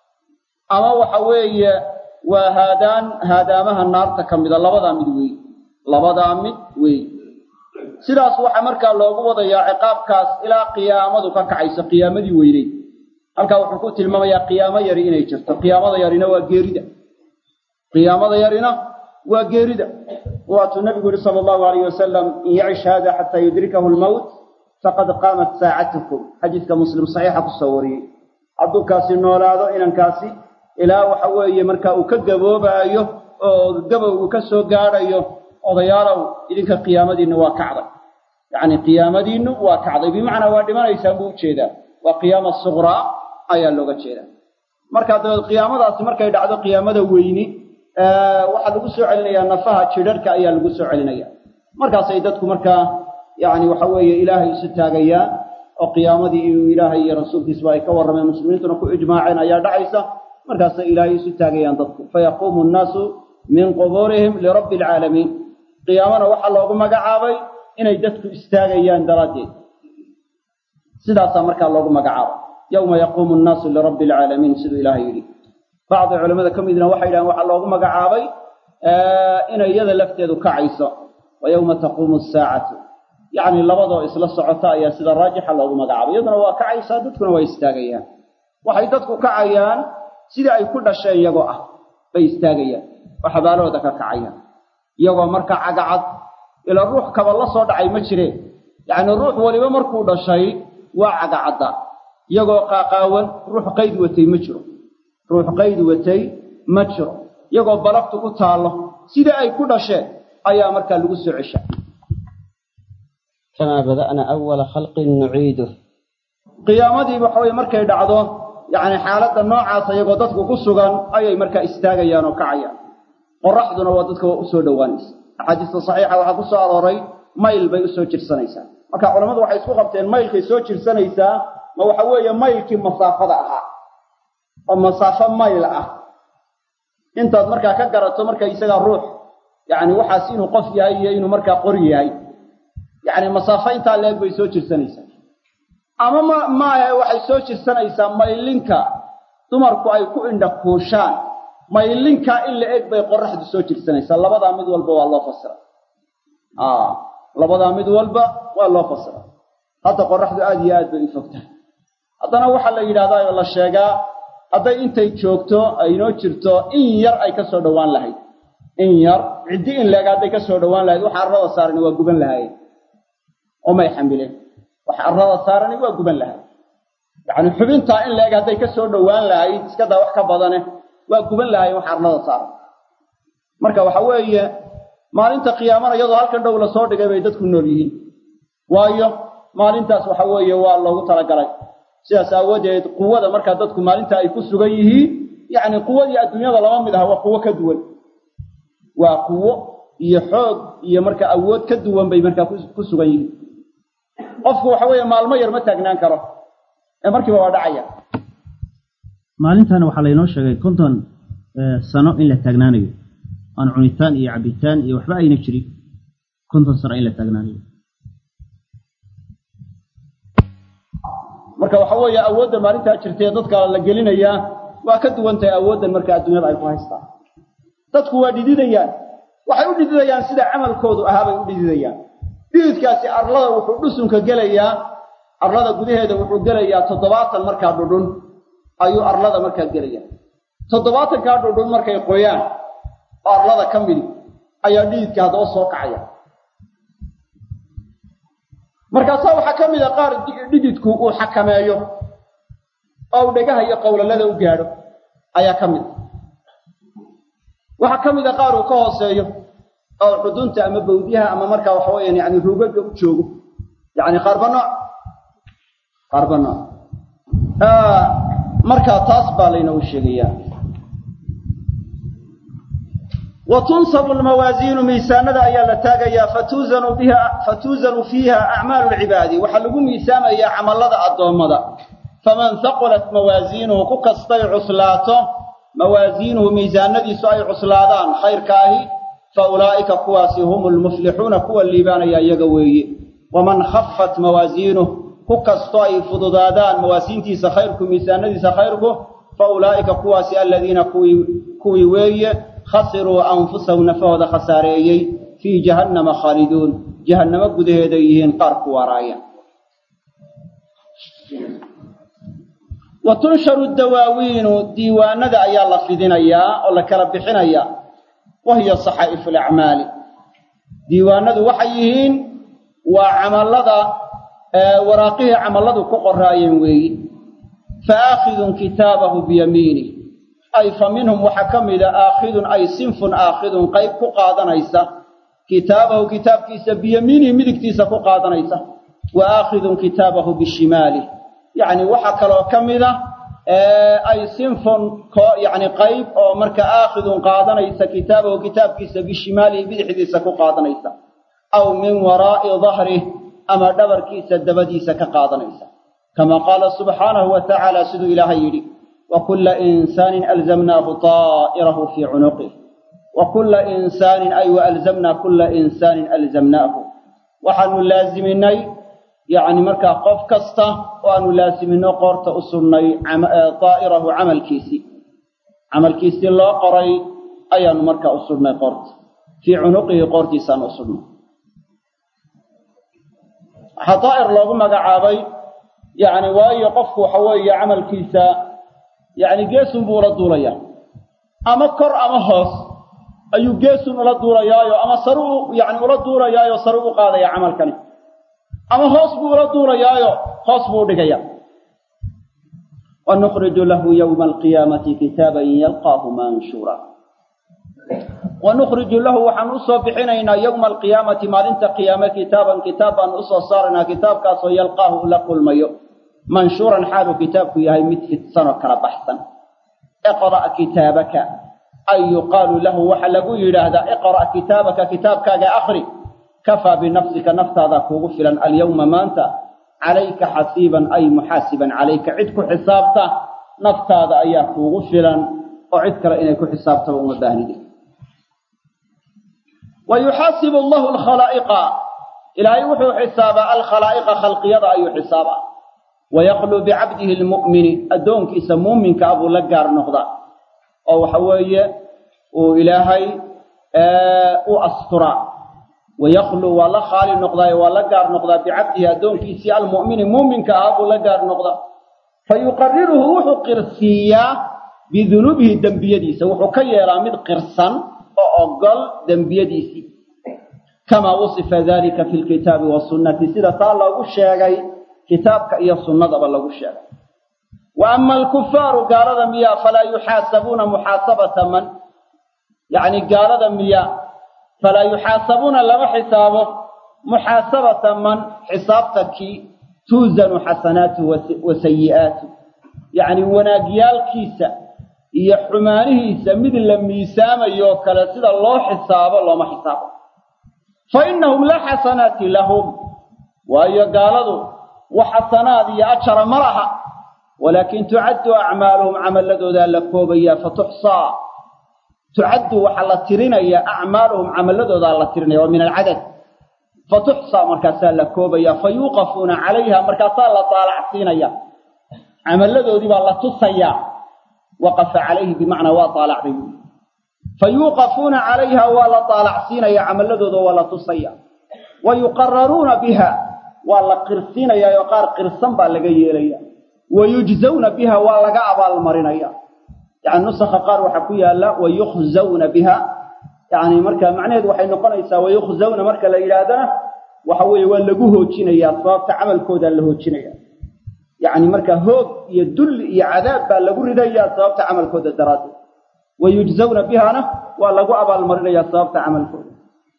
ama waxa weeye waa haadaan haadaamaha naarta ka mida labadaa mid weey labadaa mid weey sidaas waxaa markaa loogu wadayaa ciqaabkaas ilaa qiyaamadu ka kacayso qiyaamadii weyneyd halkaa wuxuu ku tilmaamayaa qiyaamo yari inay jirto qiyaamada yarina waa geerida qiyaamada yarina waa geerida waatuu nabigu yihi sala allahu alayh wasalam in yacish hada xataa yudrikahu lmowt faqad qaamat saacatukum xadiiska muslim saxiixa kusoo wariyey hadduu kaasi noolaado inankaasi ilaa waxa weeye markaa uu ka gaboobaayo oo gabowgu ka soo gaadhayo odayaalow idinka qiyaamadiinna waa kacday yacni qiyaamadiinnu waa kacday bimacnaa waa dhimanaysaan buu ujeedaa waa qiyaama suqraa ayaa looga jeedaa markaa dabeed qiyaamadaasi markay dhacdo qiyaamada weyni waxaa lagu soo celinayaa nafaha jidharhka ayaa lagu soo celinaya markaasay dadku markaa yacni waxa weeye ilaahay isu taagayaan oo qiyaamadii inuu ilaahay iyo rasuulkiisba ay ka warrameen muslimiintuna ku ijmaaceen ayaa dhacaysa markaasay ilaahay isu taagayaan dadku fayaquumu nnaasu min qubuurihim lirabbi alcaalamiin qiyaamana waxaa loogu magacaabay inay dadku istaagayaan daraaddeed sidaasaa markaa loogu magacaabay yowma yaquumu nnaasu lirabbi alcaalamiin siduu ilaahay yidhi bacdi culamada ka midna waxay yidhahaan waxaa loogu magacaabay inay iyada lafteedu kacayso wa yowma taquumu asaacatu yacni labadoo isla socota ayaa sida raajixa loogu magacaabay iyaduna waa kacaysaa dadkuna waa istaagayaan waxay dadku kacayaan sidii ay ku dhasheen iyagoo ah bay istaagayaan oo xabaalahooda ka kacayaan iyagoo markaa cagacad ila ruux kaba la soo dhacay ma jireen yacni ruux weliba markuu dhashay waa cagacadda iyagoo qaaqaawan ruux qayd watay ma jiro ruux qayd watay ma jiro iyagoo balagtu ku taallo sidai ay ku dhasheen ayaa markaa lagu soo cesha kamaa bada'na awala khalqin nuciiduh qiyaamadii waxa weye markay dhacdo yacni xaaladda noocaas iyagoo dadku ku sugan ayay markaa istaagayaan oo kacayaan qoraxduna waa dadka u soo dhowaanaysa axaadiista saxiixa waxaa ku soo arooray mayl bay u soo jirsanaysaa marka culammadu waxay isku qabteen maylkay soo jirsanaysaa ma waxa weeye maylkii masaafada ahaa oo masaafo mayl ah intaad markaa ka garato marka isagaa ruux yacni waxaas inuu qof yahay iyo inuu markaa qori yahay yacni masaafo intaa leeg bay soo jirsanaysaa ama ma maahe waxay soo jirsanaysaa maylinka dumarku ay ku indha kuushaan maylinkaa in la eg bay qoraxdu soo jirsanaysaa labadaa mid walba waa loo fasiray labadaa mid walba waa loo fasiray hadda qoraxdu aada iyo aad bay u fog tahay haddana waxaa la yidhahdaa oo la sheegaa hadday intay joogto aynoo jirto in yar ay ka soo dhowaan lahayd in yar ciddi in leeg hadday ka soo dhowaan lahayd waxa arrada saarani waa guban lahaayeen oo may xamileen waxa arrada saarani waa guban lahayd yacni xubintaa in leeg hadday ka soo dhowaan lahayd iska daa wax ka badane waa guban lahaayeen waxa arlada saaran marka waxa weeye maalinta qiyaamana iyadoo halkan dhow la soo dhigay bay dadku nool yihiin waayo maalintaas waxa weeye waa loogu talagalay sidaas aawadeed quwada markaa dadku maalinta ay ku sugan yihiin yacni quwadii adduunyada lama mid aha waa quwo ka duwan waa quwo iyo xoog iyo marka awood ka duwan bay markaa ku sugan yihiin qofku waxa weeye maalmo yar ma taagnaan karo ee markiiba waa dhacaya maalintaana waxaa laynoo sheegay konton sano in la taagnaanayo aan cunitaan iyo cabitaan iyo waxba ayna jirin konton sano in la taagnaanayo marka waxa weeye awoodda maalintaa jirtay dadka la gelinayaa waa ka duwan tahay awooddan marka adduunyada ay ku haystaan dadku waa dhididayaan waxay u dhididayaan sida camalkoodu ahaabay u dhididayaan dhididkaasi arlada wuxuu dhusunka gelayaa arlada gudaheeda wuxuu gelayaa toddobaatan markaa dhudhun ayuu arlada markaa gelaya toddobaatankaa dhudhun markay qoyaan oo arlada ka midi ayaa dhididka haddaba soo kacaya markaasaa waxaa ka mid a qaar dhididku uu xakameeyo oo uu dhegaha iyo qowlalada u gaadho ayaa ka mid a waxaa ka mid a qaar uu ka hooseeyo oo xudunta ama bawdyaha ama markaa waxa weeyaan yani ruugaga u joogo yani qaarba nooc qaarba nooc markaa taas baa laynoogu sheegayaa wa tunsabu lmawaasiinu miisaanada ayaa la taagayaa fatuuzanu biha fatuuzanu fiiha acmaalu lcibaadi waxaa lagu miisaamayaa camallada addoommada faman haqulat mawaasiinuhu ku kastay cuslaato mawaasiinuhu miisaanadiisu ay cuslaadaan khayrkaahi fa ulaa'ika kuwaasi hum lmuflixuuna kuwa liibaanaya iyaga weeye waman khafat mawaasiinuh ku kastoo ay fududaadaan mawaasiintiisa khayrku miisaanadiisa khayrku fa ulaa'ika kuwaasi aladiina kuwii kuwii weeye khasiruu anfusahum nafahooda khasaareeyey fii jahannama khaaliduun jahannamo gudaheeday yihiin qaar ku waaraaya wa tunsharu dawaawiinu diiwaanada ayaa la fidinayaa oo la kala bixinayaa wa hiya saxaa'ifu alacmaali diiwaanadu waxay yihiin waa camallada waraaqihii camalladu ku qoraayeen weeyi fa aakhidun kitaabahu biyamiinih ay fa minhum waxaa ka mida aakhidun ay sinfun aakhidun qayb ku qaadanaysa kitaabahu kitaabkiisa biyamiinihi midigtiisa ku qaadanaysa wa aakhidun kitaabahu bishimaalih yacni waxaa kaloo ka mida ay sinfun yani qayb oo marka aakhidun qaadanaysa kitaabahu kitaabkiisa bishimaalihi bidixdiisa ku qaadanaysa aw min waraa'i dahrih ama dhabarkiisa dabadiisa ka qaadanaysa kama qaala subxaanahu wa tacaala siduu ilaahay yidhi wa kulla insaanin alzamnaahu taa'irahu fii cunuqih wa kulla insaanin ay wa alzamnaa kulla insaanin alzamnaahu waxaanu laasiminay yacni markaa qof kasta oo aanu laasimino qoorta u sugnay daa'irahu camalkiisii camalkiisii loo qoray ayaanu markaa u sugnay qoorta fii cunuqihi qoortiisaanu u sugnay waxaa daa'ir loogu magacaabay yacni waayo qofku waxa weeye camalkiisa yacni geesun buu ula duulayaa ama kor ama hoos ayuu geesun ula duulayaayo ama saru u yacni ula duulayaayo saru u qaadaya camalkani ama hoos buu ula duulayaayo hoos buu u dhigaya wanukhriju lahu yowma alqiyaamati kitaaban yalqaahu manshuura wanukhriju lahu waxaan usoo bixinaynaa yowma alqiyaamati maalinta qiyaame kitaaban kitaab baanu usoo saaraynaa kitaabkaasoo yalqaahu ula kulmayo manshuuran xaaluu kitaabku yahay mid fidsanoo kala baxsan iqra' kitaabaka ay yuqaalu lahu waxa lagu yidhaahdaa iqra' kitaabaka kitaabkaaga akri kafaa binafsika naftaada kuugu filan alyawma maanta calayka xasiiban ay muxaasiban calayka cid ku xisaabta naftaada ayaa kuugu filan oo cid kale inay ku xisaabtaba uma baahnide wa yuxaasibu allahu alkhalaa'iqa ilaahay wuxuu xisaabaa alkhalaa'iqa khalqiyada ayuu xisaabaa wayaqluu bicabdihi lmu'mini addoonkiisa muuminka a buu la gaar noqdaa oo waxa weeye uu ilaahay u asturaa wayaqluu waa la khaali noqdaayo waa la gaar noqdaa bicabdihi addoonkiisii almu'mini muuminka ah buu la gaar noqdaa fa yuqariruhu wuxuu qirsiiyaa bidunuubihi dembiyadiisa wuxuu ka yeelaa mid qirsan oo ogol dembiyadiisii kamaa wusifa dalika fi lkitaabi wasunnati sida taa loogu sheegay kitaabka iyo sunnadaba lagu sheegay wa ama alkufaaru gaalada miyaa falaa yuxaasabuuna muxaasabata man yacni gaalada miyaa falaa yuxaasabuuna lama xisaabo muxaasabata man xisaabta kii tuusanu xasanaatuhu wa sayi'aatuh yacni wanaagyaalkiisa iyo xumaanihiisa mid la miisaamayo kale sida loo xisaabo looma xisaabo fa innahum laa xasanaati lahum waayo gaaladu wax xasanaad iyo ajara ma laha walaakin tucaddu acmaaluhum camalladoodaa la koobayaa fatuxsaa tucaddu waxaa la tirinaya acmaaluhum camaladoodaa la tirinaya waa min alcadad fatuxsaa markaasaa la koobaya fa yuuqafuuna calayha markaasaa la taalacsiinaya camalladoodii baa la tusayaa waqafa calayhi bimacnaa waa taalacday fa yuuqafuuna calayha waa la taalacsiinaya camalladooda waa la tusaya wa yuqararuuna biha waa la qirsiinayaa oo qaar qirsan baa laga yeelaya wa yujzawna biha waa laga abaalmarinaya yani nusakha qaar waxaa ku yaala wa yukhzawna biha yani marka macnaheedu waxay noqonaysaa wa yukhzawna marka la yidhaahdana waxa weeye waa lagu hoojinayaa sababta camalkoodaa la hoojinaya yacni marka hoog iyo dulli iyo cadaab baa lagu ridayaa sababta camalkooda daraaddeed wa yujzawna bihana waa lagu abaalmarinayaa sababta camalkooda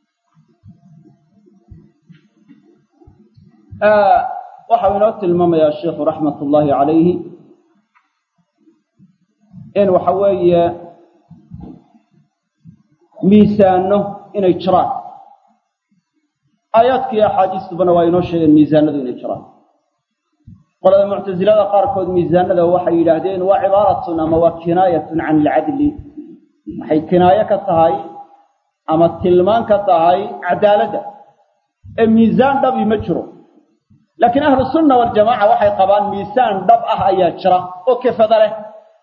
waxau inoo tilmaamayaa sheikhu raxmat ullaahi calayhi in waxa weeye miisaano inay jiraan aayaadkii axaadiistubana waa inoo sheegeen miisaanadu inay jiraan qolada muctasilada qaarkood miisaanada waxay yidhaahdeen waa cibaaratun ama waa kinaayatun can ilcadli waxay kinaayo ka tahay ama tilmaan ka tahay cadaaladda ee miisaan dhabi ma jiro laakiin ahlu sunna waljamaca waxay qabaan miisaan dhab ah ayaa jira oo kefada leh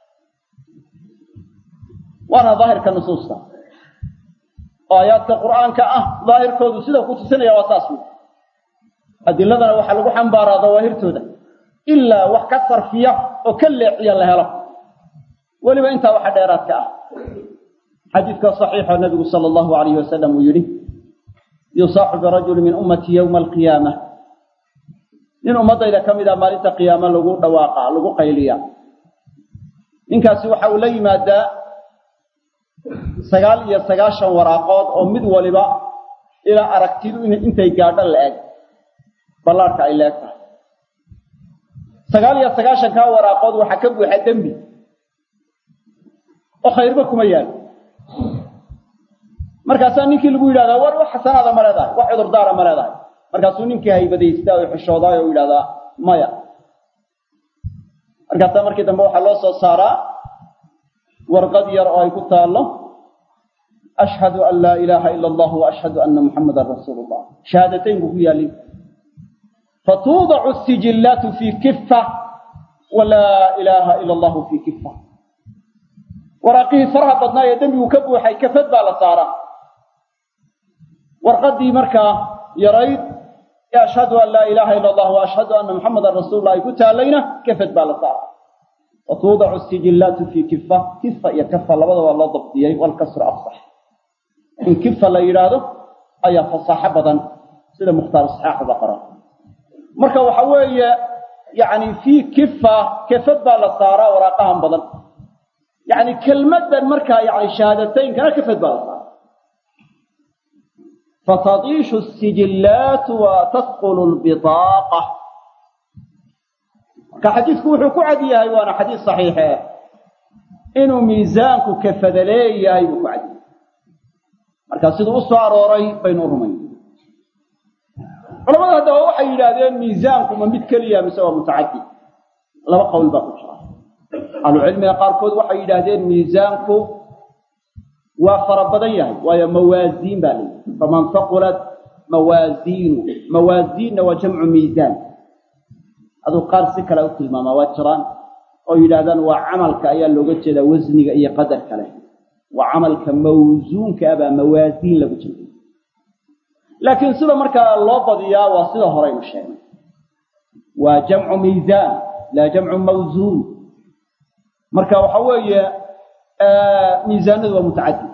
waana daahirka nusuusta oo aayaadka qur'aanka ah daahirkoodu sida ku tusinaya waa saas wey adiladana waxaa lagu xambaaraa dawaahirtooda ilaa wax ka sarfiya oo ka leexiya la helo weliba intaa waxa dheeraadka ah xadiidka saxiixa nabigu sala allahu alayhi wasalam uu yidhi yusaaxu birajuli min ummatii yowma alqiyaama nin ummaddayda ka mid a maalinta qiyaama lagu dhawaaqa lagu qayliya ninkaasi waxa uu la yimaadaa sagaal iyo sagaashan waraaqood oo mid waliba ilaa aragtidu intay gaadho la eg ballaarhka ay la eg tahay sagaal iyo sagaashankaa waraaqood waxaa ka buuxa dembi oo khayrba kuma yaalo markaasaa ninkii lagu yidhahdaa war wax xasanaada ma leedahay wax cudurdaara ma leedahay markaasuu ninkii haybadaystaa oo xishoodaay oo yidhahdaa maya markaasaa markii dambe waxaa loo soo saaraa warqad yar oo ay ku taallo ashhadu an laa ilaaha ila allah wa ashhadu anna muxammadan rasuulu llah shahaadatayn buu ku yaallin fatuudacu sijillaatu fii kifa wa laa ilaaha ila allahu fii kifa waraaqihii faraha badnaa ee dembigu ka buuxay kafad baa la saaraa warqaddii markaa yarayd ee ashhadu an laa ilaaha ila allah wa ashhadu anna muxammadan rasuulullah ay ku taallayna kafad baa la saaraa watuudacu sijillaatu fii kifa kifa iyo kafa labadaba loo dabdiyey walkasru afsax in kifa la yidhaahdo ayaa fasaaxo badan sida mukhtaar saxaaxuba qora marka waxa weeye yacni fii kifa kefad baa la saaraa waraaqahan badan yacni kelmaddan markaa yani shahaadataynkana kefad baa la saaraa fatadiishu sijillaatu wa tasqulu lbitaaqa marka xadiidku wuxuu ku cad yahay waana xadiis saxiixe inuu miisaanku kafada leeyahay buu ku cad yahay marka siduu u soo arooray baynu u rumayn culamada haddaba waxay yidhaahdeen miisaanku ma mid keliya mise waa mutacaddi laba qowl baa ku jira ahlucilmiga qaarkood waxay yidhaahdeen miisaanku waa fara badan yahay waayo mawaasiin baa layihi faman faqulat mawaasiinu mawaasiinna waa jamcu miisaan aduu qaar si kale u tilmaamaa waa jiraan oo yidhaahdaan waa camalka ayaa looga jeedaa wasniga iyo qadar kale waa camalka mawsuunka ah baa mawaasiin lagu jira laakiin sida markaa loo badiyaa waa sida horeynu sheegnay waa jamcu miisaan laa jamcu mawsuun marka waxa weeye miisaanadu waa mutacadid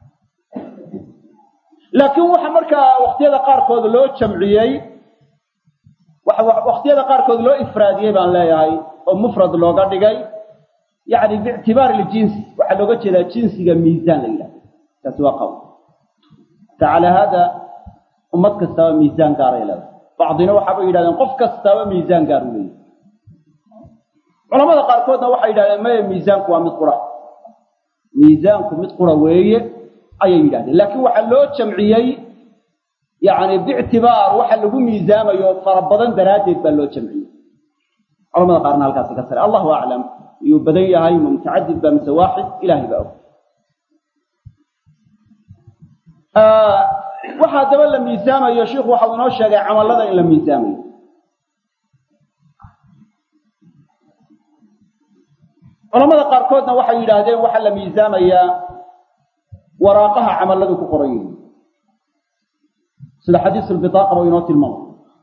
laakiin waxa markaa wakhtiyada qaarkood loo jamciyey wakhtiyada qaarkood loo ifraadiyey baan leeyahay oo mufrad looga dhigay yacni biictibaari ljinsi waxaa looga jeedaa jinsiga miisaan la yidhahdo taasi waa qawl ta calaa haada ummad kastaaba miisaan gaaray leedahay bacdina waxaabay yidhahdeen qof kastaaba miisaan gaar u leeyahy culamada qaarkoodna waxay yidhahdeen maya miisaanku waa mid qura miisaanku mid qura weeye ayay yidhahdeen laakiin waxaa loo jamciyey yacni biictibaar waxa lagu miisaamayo fara badan daraaddeed baa loo jamciyey culamada qaarna halkaasi ka sare allahu aclam iyuu badan yahay ma mutacadid baa mise waaxid ilaahay baa og waxaa daba la miisaamayo shiikhu waxau inoo sheegay camallada in la miisaamayo culamada qaarkoodna waxay yidhaahdeen waxaa la miisaamayaa waraaqaha camalladu ku qoran yihiin sida xadiis ulbitaaqa ba inoo tilmaamay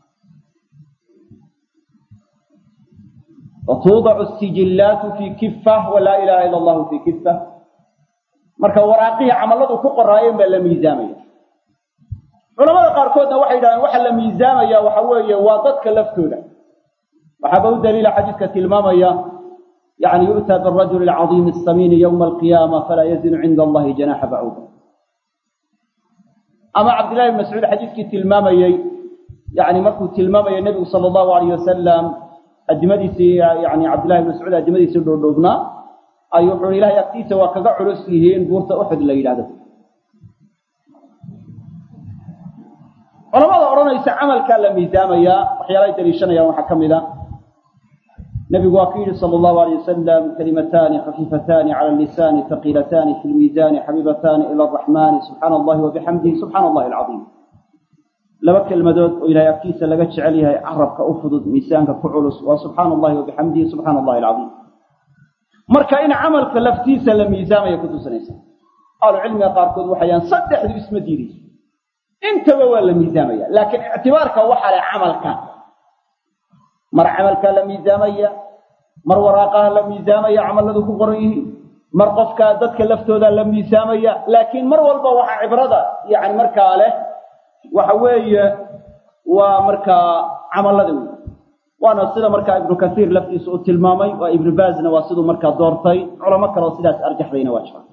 watuudacu asijillaatu fii kifa walaa ilaha ila allahu fii kifa marka waraaqihii camalladu ku qoraayeen baa la miisaamaya culamada qaarkoodna waxay yidhahdeen waxaa la miisaamaya waxa weeye waa dadka laftooda waxaaba u daliila xadiiska tilmaamaya yani yu'taa birajuli alcadiimi asamiini yowma alqiyaama falaa yazinu cinda allahi janaxa bacuuda ama cabdillahi bn mascuud xadiiskii tilmaamayey yani markuu tilmaamayay nebigu sala allahu alayh wasalam adimadiisii yani cabdillahi bn mascuud adimadiisii dhoodhoobnaa ayuu wuxuu ilahay agtiisa waa kaga culus yihiin buurta uxud la yidhahdo culamada odhanaysa camalkaa la miisaamayaa waxyaalahay daliishanayaan waxaa ka mid a nebigu waa ku yidhi sala allahu alayh wasalam kalimataani khafiifataani cala lisaani haqiilataani fi lmiisaani xabiibataani ila araxmaani subxaana allahi wabixamdihi subxaana allahi alcadiim laba kelmadood oo ilahay agtiisa laga jecel yahay carabka u fudud miisaanka ku culus waa subxaana allahi wabixamdihi subxaana allahi alcadiim marka in camalka laftiisa la miisaamaya ku tusinaysa ahlucilmiga qaarkood waxayaan saddexdu isma diidayso intaba waa la miisaamaya laakiin ictibaarka waxaa leh camalka mar camalkaa la miisaamaya mar waraaqaha la miisaamaya camalladu ku qoran yihiin mar qofkaa dadka laftooda la miisaamaya laakiin mar walba waxaa cibrada yani markaa leh waxa weeye waa markaa camallada wey waana sida markaa ibnu kasiir laftiisa uu tilmaamay waa ibnu baazna waa siduu markaa doortay culamo kaleo sidaas arjaxdayna waa jiraan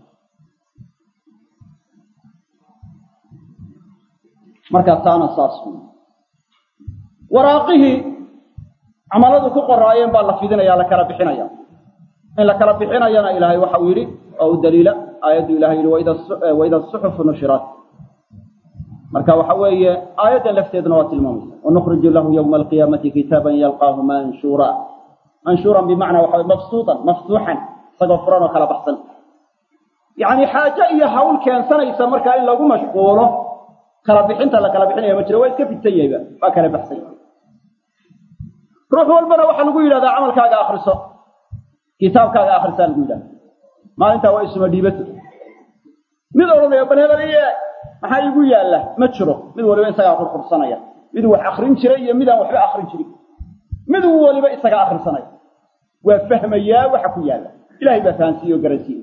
markaa taana saas wey waraaqihii camaladu ku qoraayeen baa la fidinaya la kala bixinaya in la kala bixinayana ilaahay waxa uu yidhi oo u daliila aayaddu ilahay yidhi waida suxufu nushirat marka waxa weeye aayaddan lafteedna waa tilmaamaysa wanukhriju lahu yowma alqiyaamati kitaaban yalqaahu manshuura manshuuran bimacnaa waxa mabsuutan maftuuxan isagoo furan oo kala baxsan yacni xaajo iyo hawl keensanaysa markaa in lagu mashquulo kala bixinta la kala bixinaya ma jiro waa iska fidsan yahayba waa kala baxsan yahay ruux walbana waxaa lagu yidhahdaa camalkaaga akriso kitaabkaaga akrisaa lagu yidhahda maalintaa waa isuma dhiibato mid odhanaya bal hebel iye maxaa iigu yaalla ma jiro mid waliba isagaa qurqursanaya mid wax akrin jiray iyo midaan waxba akrin jirin mid waliba isaga akrisanaya waa fahmayaa waxa ku yaalla ilahay baa fahansiiye oo garansiiye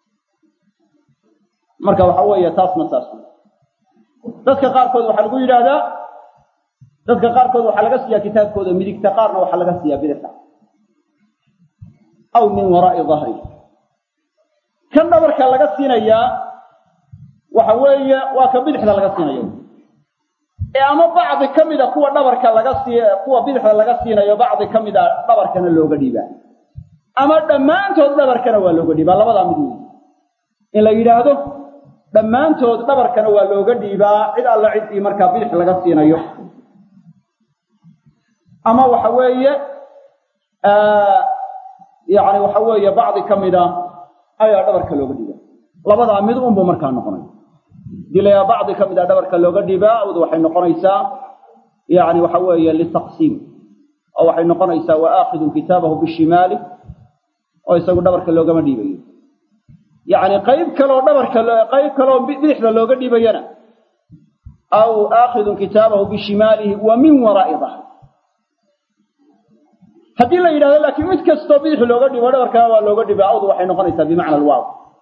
marka waxa weeye taasna saas dadka qaarkood waxaa lagu yidhaahdaa dadka qaarkood waxaa laga siiyaa kitaabkooda midigta qaarna waxaa laga siiyaa bidixda aw min waraa'i dahri kan dhabarka laga siinayaa waxa weeye waa ka bidixda laga siinayo ee ama bacdi ka mida kuwa dhabarka laga sii kuwa bidixda laga siinayo bacdi ka mida dhabarkana looga dhiibaa ama dhammaantood dhabarkana waa looga dhiibaa labadaa mid wey in la yidhaahdo dhammaantood dhabarkana waa looga dhiibaa cid alla ciddii markaa bidix laga siinayo ama waxa weeye yani waxa weeye bacdi ka mida ayaa dhabarka looga dhiibaa labadaa mid unbuu markaa noqonay dilayaa bacdi ka mida dhabarka looga dhiibaa awd waxay noqonaysaa yani waxa weeye litaqsiim oo waxay noqonaysaa wa aakidun kitaabahu bishimaali oo isagu dhabarka loogama dhiibayo yacni qayb kaleoo dhabarka qayb kaleoo bidixda looga dhiibayana aw aakhidun kitaabahu bishimaalihi wa min waraa'i dahr haddii la yidhahdo laakiin mid kastoo bidix looga dhibo dhabarkana waa looga dhiba awdu waxay noqonaysaa bimacna alwaaw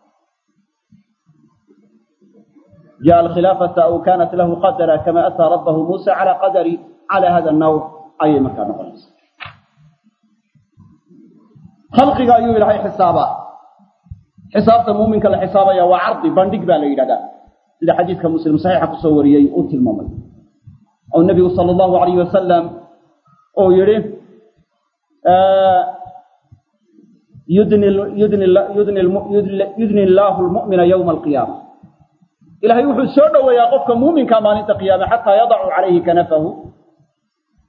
jaa alkhilaafata aw kanat lahu qadara kama ataa rabbahu muusa cala qadari cala hada nawc ayay markaa noqonaysaa khalqiga ayuu ilaahay xisaabaa xisaabta muuminka la xisaabaya waa cardi bandhig baa la yidhahdaa sida xadiidka muslim saxiixa kusoo wariyey uu tilmaamay oo nebigu sala allahu alayh wasalam uu yidhi yudni illaahu lmu'mina yowma alqiyaama ilahay wuxuu soo dhoweeyaa qofka muuminka maalinta qiyaame xataa yadacu calayhi kanafahu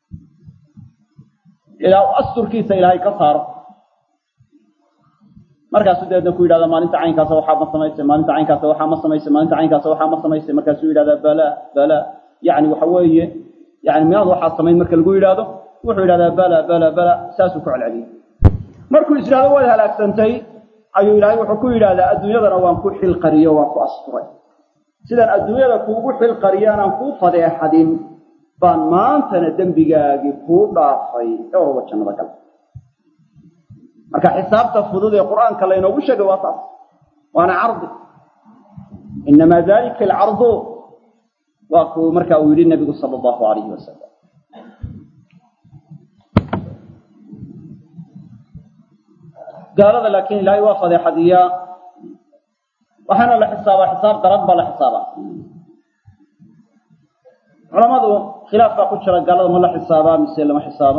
ilaa asturkiisa ilaahay ka saaro markaasuu dabeedna ku yidhahda maalinta caynkaasa waxaa ma samaysay maalinta caynkaasa waxaa ma samaysay maalinta caynkaasa waxaa ma samaysay markaasuu yidhahdaa bala bala yani waxa weeye yani miyaad waxaa samayn marka lagu yidhaahdo wuxuu yidhahdaa bala bala bala saasuu ku celceliyey markuu is yidhahdo waad halaagsantay ayuu ilaahay wuxuu ku yidhahdaa adduunyadana waan ku xilqariyo waan ku asturay sidaan adduunyada kuugu xilqariyo anaan kuu fadeexadin baan maantana dembigaagii kuu dhaafay ee orba jannada gal marka xisaabta fudud ee qur'aanka laynoogu sheegay waa taas waana cardi inamaa dalika alcardu waa kuu marka uu yidhi nabigu sala allahu alayhi wasalam gaalada laakiin ilaahay waa fadeexadiyaa waxaana la xisaabaa xisaab daran baa la xisaabaa culamadu khilaaf baa ku jira gaalada ma la xisaabaa mise lama xisaabo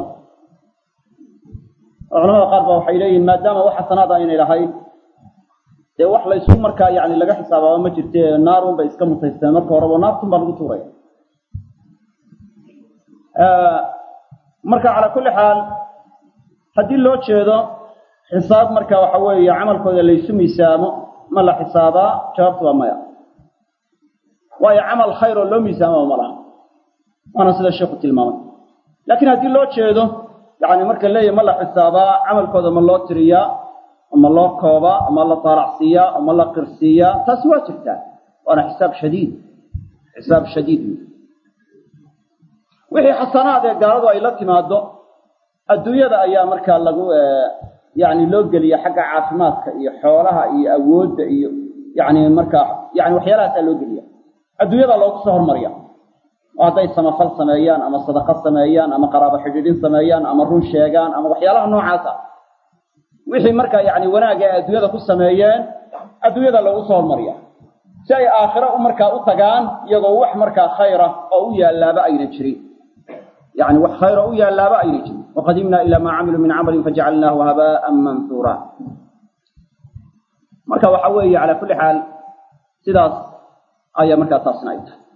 oo culamada qaar baa waxay leeyihin maadaama wax xasanaad aynay lahayn dee wax laysu markaa yani laga xisaabaaba ma jirte naarun bay iska mutaysteen marka horeba naartun baa lagu tuuraya marka calaa kulli xaal haddii loo jeedo xisaab marka waxa weeye camalkooda laysu miisaamo ma la xisaabaa jawaabtu waa maya waayo camal khayr oo loo miisaamaba ma laha waana sida sheikhu tilmaamay laakiin haddii loo jeedo yani marka leeyahy ma la xisaabaa camalkooda ma loo tiriyaa ma loo koobaa ma la taalacsiiyaa ma la qirsiiyaa taasi waa jirtaa waana xisaab shadiid xisaab shadiid wixii xasanaad ee gaaladu ay la timaado adduunyada ayaa markaa lagu yani loo geliya xagga caafimaadka iyo xoolaha iyo awoodda iyo yani markaa yani waxyaalahaasaa loo geliya adduunyada loogu soo hormariya oo hadday samafal sameeyaan ama sadaqo sameeyaan ama qaraabo xidhiidhin sameeyaan ama run sheegaan ama waxyaalaha noocaasa wixii markaa yani wanaagga ay adduunyada ku sameeyeen adduunyada loogu soo hormariya si ay aakhiro markaa u tagaan iyagoo wax markaa khayra oo u yaalaaba ayna jirin yani wax khayra u yaalaaba ayna jirin waqadimna ila maa camiluu min camalin fajacalnaahu habaa'an mansuura marka waxa weeye calaa kulli xaal sidaas ayaa markaa taasna ay tahay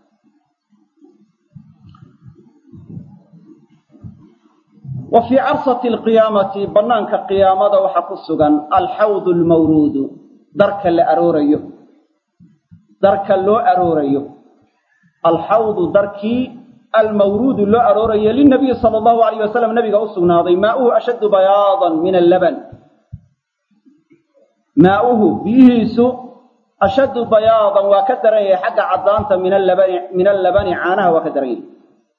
wa fii carsati alqiyaamati banaanka qiyaamada waxaa ku sugan alxawdu almawruudu darka la aroorayo darka loo aroorayo alxawdu darkii almawruudu loo aroorayo linabiyi sala allahu alayh wasalam nabiga u sugnaaday maauhu ashaddu bayaadan min allaban maauhu biyihiisu ashaddu bayaadan waa ka daran yahay xagga caddaanta min allabani min allabani caanaha waa ka daran yahay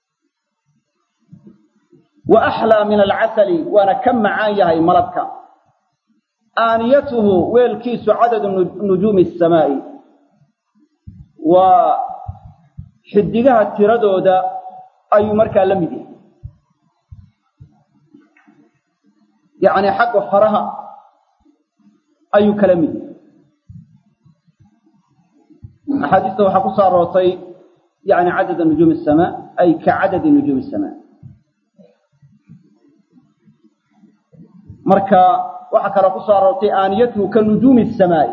wa axlaa min alcasali waana ka macaan yahay malabka aaniyatuhu weelkiisu cadadu nujuumi asamaa'i waa xidigaha tiradooda ayuu markaa la mid yahay yacni xagga faraha ayuu kala mid yahay axaadiista waxaa ku soo aroortay yani cadada nujuumi asamaa ay ka cadadi nujuumi asamaa marka waxaa kaloo ku soo aroortay aaniyatuhu ka nujuumi asamaa'i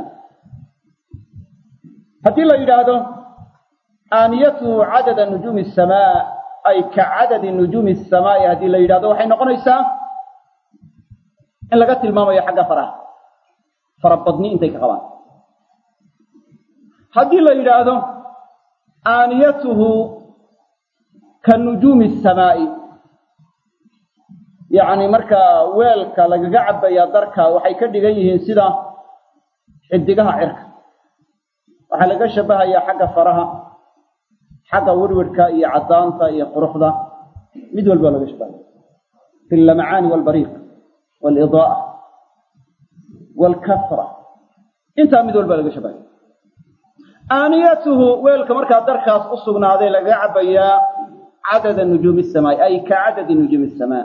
haddii la yidhaahdo aaniyatuhu cadada nujuumi asamaa ay ka cadadi nujuumi asamaa'i haddii la yidhahdo waxay noqonaysaa in laga tilmaamayo xagga faraha farabadni intay ka qabaan haddii la yidhaahdo aaniyatuhu ka nujuumi asamaa'i yacni markaa weelka lagaga cabbayaa darka waxay ka dhigan yihiin sida xidigaha cirka waxaa laga shabahayaa xagga faraha xagga wirwirhka iyo caddaanta iyo quruxda mid walba laga shabahaya fi allamacaani waalbariiq waalidaaa waalkasra intaa mid walba laga shabahaya aaniyatuhu weelka markaa darkaas u sugnaaday lagaga cabbayaa cadada nujuumi asamaa'i ay ka cadadi nujuumi asamaa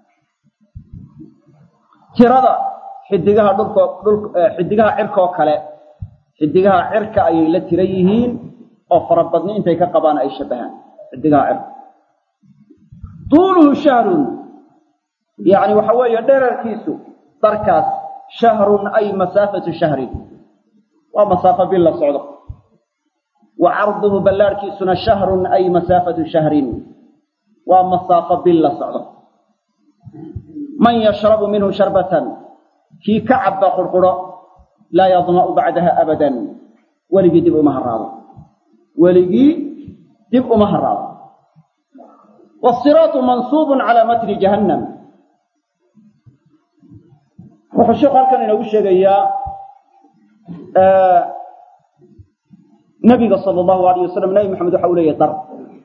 tirada xidigaha dhulko dhul xidigaha cirkaoo kale xidigaha cirka ayay la tira yihiin oo farabadni intay ka qabaan ay shabahaan xidigaha cirka tuuluhu shahrun yacni waxa weeye dherarkiisu darkaas shahrun ay masaafatu shahrin waa masaafo bil la socdo wa carduhu ballaarhkiisuna shahrun ay masaafatu shahrin waa masaafo bil la socdo man yashrabu minhu sharbatan kii ka cabba qurquro laa yadma'u bacdaha abadan weligii dib uma haraado weligii dib uma haraado wasiraatu mansuubun calaa matni jahannam wuxuu sheekhu halkan inoogu sheegayaa nabiga sala allahu alayh wasalam nabi maxamed waxa u leeyahay dar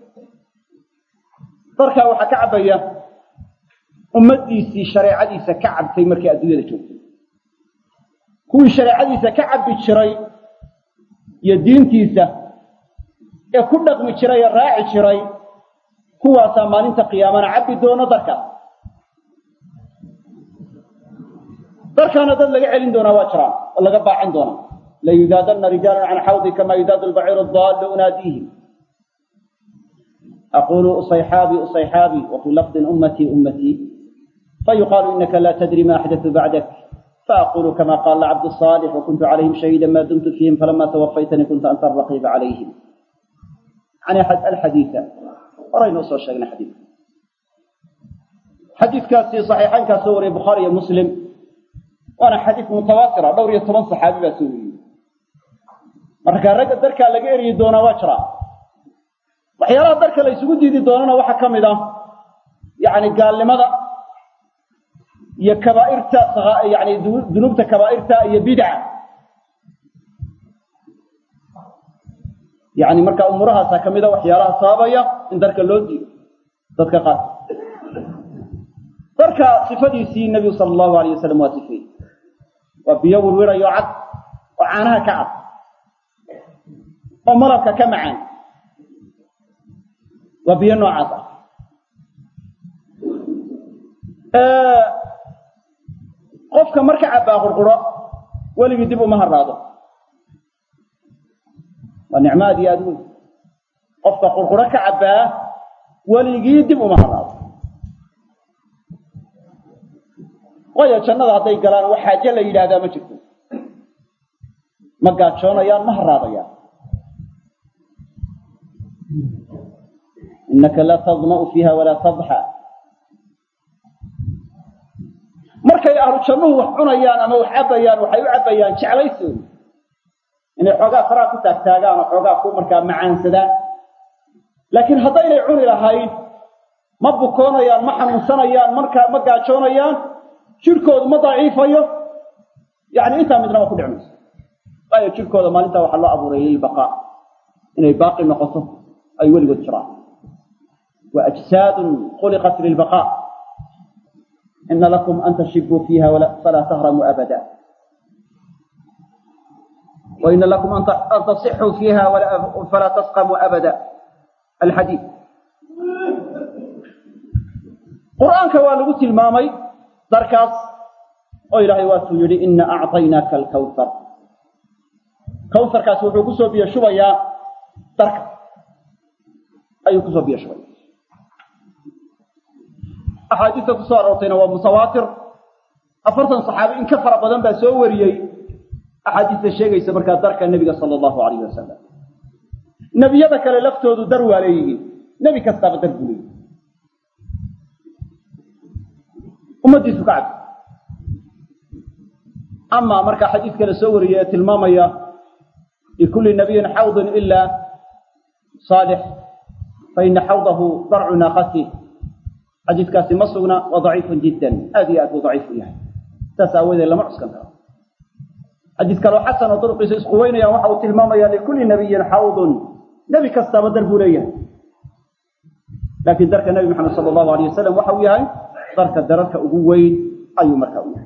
darkaa waxaa ka cabaya ummaddiisii shareecadiisa ka cabtay markay adduunyada joogtay kuwii shareecadiisa ka cabbi jiray iyo diintiisa ee ku dhaqmi jiray ee raaci jiray kuwaasaa maalinta qiyaamana cabbi doono darkaas darkaana dad laga celin doonaa waa jiraan oo laga baacin doonaa layudaadanna rijaalan can xawdi kama yudaadu lbaciiru daallu unaadiihim aqulu usayxaabi usayxaabi wafii lafdin ummatii ummatii fayuqaalu inaka la tadri ma axdatu bacdak faaqulu kama qaala cabdu صaalix wakuntu calayhim shahiida ma dumtu fiihim falama tawafaytanii kunta anta araqiiba calayhim yani alxadiida horaynu usoo sheegnay xadiidka xadiidkaasi saxiixaynkaa soo wariyay bukhaari iyo muslim waana xadiid mutawaatira dhowr iyo toban saxaabi baa soo wariyey marka ragga darkaa laga eryi doonaa waa jiraa waxyaalaha darka la ysugu diidi doonana waxaa ka mid ah yani gaalnimada iyo kabaa'irta yani dunuubta kabaa'irta iyo bidca yani marka umuurahaasaa ka mid a waxyaalaha sababaya in darka loo diido dadka qaar darka sifadiisii nebigu sala allahu alayh wasalam waa sifeeyey waa biyo wirwirayo cad oo caanaha ka cad oo malabka ka macaan waa biyo noocaas ah qofka marka cabbaa qurquro weligii dib uma haraado waa nicmo aad iyo aad weyn qofka qurquro ka cabbaa weligii dib uma haraado waayo jannada hadday galaan wax xaaje la yidhaahdaa ma jirto ma gaajoonayaan ma haraadayaan inaka laa tadma'u fiiha walaa tadxa markay ahlu jannuhu wax cunayaan ama wax cabbayaan waxay u cabbayaan jeclaysoodi inay xoogaa faraha ku taagtaagaan oo xoogaa ku markaa macaansadaan laakiin haddaynay cuni lahayn ma bukoonayaan ma xanuunsanayaan markaa ma gaajoonayaan jidhkoodu ma daciifayo yacni intaa midna waa ku dhici mayso waayo jidhkooda maalintaa waxaa loo abuuray lilbaqaa inay baaqi noqoto ay weligood jiraan wa ajsaadun khuliqat lilbaqaa ina lakum an tashibuu fiiha falaa tahramuu abada وإن لكم أن تصحوا فيها فلا تسقموا أبدا الحديث قرآنك waa lagu tilmaamay darkaas oo ilaahay waatuu yidhi ina أعطaynaaka الكwثر kawharkaas wuxuu kusoo biyo shubayaa darka ayuu kusoo biyo shubaya axaadiista kusoo aroortayna waa mutawaatir afartan saxaabi in ka fara badan baa soo wariyey axaadiista sheegaysa markaa darka nebiga sala allahu alayhi wasalam nebiyada kale laftoodu dar waa leeyihiin nebi kastaaba dar buu leeyihi ummaddiisu ka cabdi amaa markaa xadiidka la soo wariyey ee tilmaamaya likulli nabiyin xawdun ilaa saalix fa ina xawdahu darcu naaqati xadiidkaasi ma sugna waa daciifun jiddan aad iyo aad buu daciif u yahay saas aawadeed lama cuskan karo xadiis kaloo xasan oo duruqiisa isquweynayaan waxa uu tilmaamaya likulli nabiyin xawdun nebi kastaaba dar buu leeyahay laakiin darka nebi maxamed sala allahu alayh wasalam waxa uu yahay darka dararka ugu weyn ayuu markaa u yahay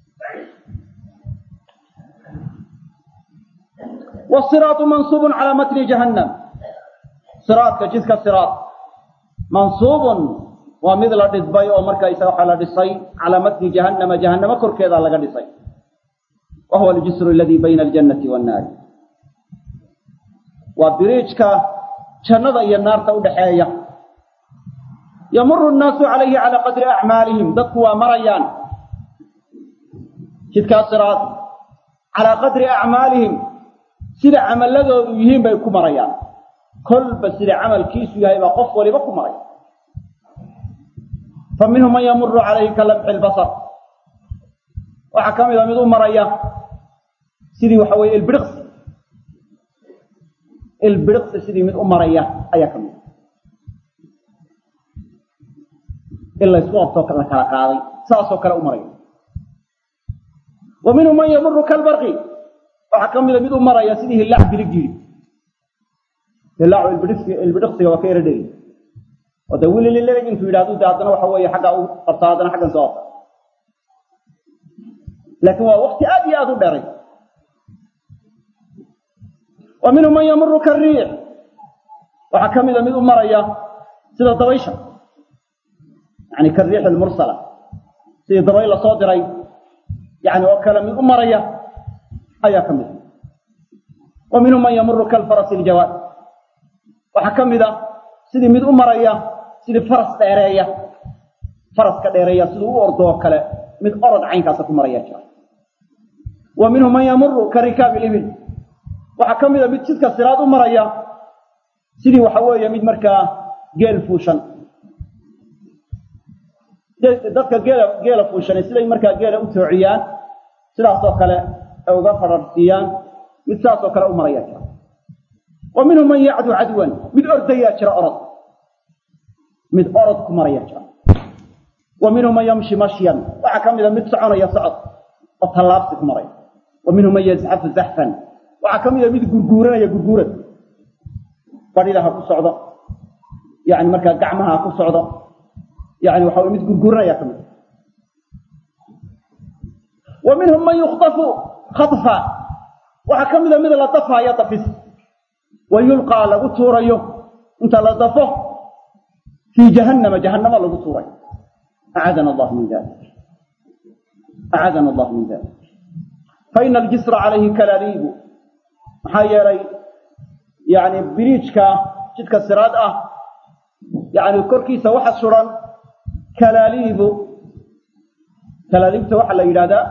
wasiraatu mansuubun calaa matni jahannam siraadka jidka siraad mansuubun waa mid la dhisbay oo markaysa waxaa la dhisay calaa matni jahannama jahannamo korkeeda laga dhisay wa huwa aljisru aladii bayna aljannati wannaari waa biriijka jannada iyo naarta udhaxeeya yamuru nnaasu calayhi calaa qadri acmaalihim dadku waa marayaan jidkaa siraad calaa qadri acmaalihim sida camaladoodu yihiin bay ku marayaan kolba sida camalkiisu yahay baa qof waliba ku maraya fa minhum man yamuru calayhi ka lamxi lbasar waxaa ka mida mid u maraya sidii waxa weeye ilbiriqsi ilbiriqsi sidii mid u maraya ayaa ka mid in laysku qabtoo la kala qaaday saasoo kale u maraya wa minhum man yamuru kalbarqi waxaa ka mida mid u maraya sidii hillaac bilig yidhi hillaacu ilbidhiqsiga waa ka yara dhegi oo dee wililileg intuu yidhahdu de haddana waxa weeye xaggaa u qabtaa haddana xaggan soo qabta laakiin waa wakti aad iyo aad u dheray wa minhum man yamuru kariix waxaa ka mida mid u maraya sida dabaysha yani kariix almursala sidii dabayl la soo diray yani oo kale mid u maraya ayaa ka mid wa minhum man yamuru kalfarasi iljawaad waxaa ka mid a sidii mid u maraya sidii faras dheereeya faraska dheereeya siduu u ordo oo kale mid orod caynkaasa ku maraya jira wa minhum man yamuru ka rikaabi libil waxaa ka mid a mid jidka siraad u maraya sidii waxa weeye mid markaa geel fuushan dadka geela geela fuushanay siday markaa geela u toociyaan sidaasoo kale ay uga fararsiiyaan mid saasoo kale u maraya jira wa minhum man yacdu cadwan mid ordayaa jira orod mid orod ku maraya jira wa minhum man yamshi mashyan waxaa ka mida mid soconaya socod oo tallaabsi ku maraya wa minhum man yazxafu zaxfan waxaa ka mida mid gurguuranaya gurguurad badhida ha ku socdo yani markaa gacmaha ha ku socdo yani waxa mid gurguuranaya ka mid wa minhum man yukhtafu khafa waxaa ka mida mid la dafaayo dafis wa yulqaa lagu tuurayo inta la dafo fii jahannama jahannama lagu tuurayo acaadana allah min dalik acaadana allah min dalik faina aljisra calayhi kalaliibu maxaa yeelay yani biriijka jidka siraad ah yani korkiisa waxa suran kalaaliibu kalaaliibta waxaa la yidhahdaa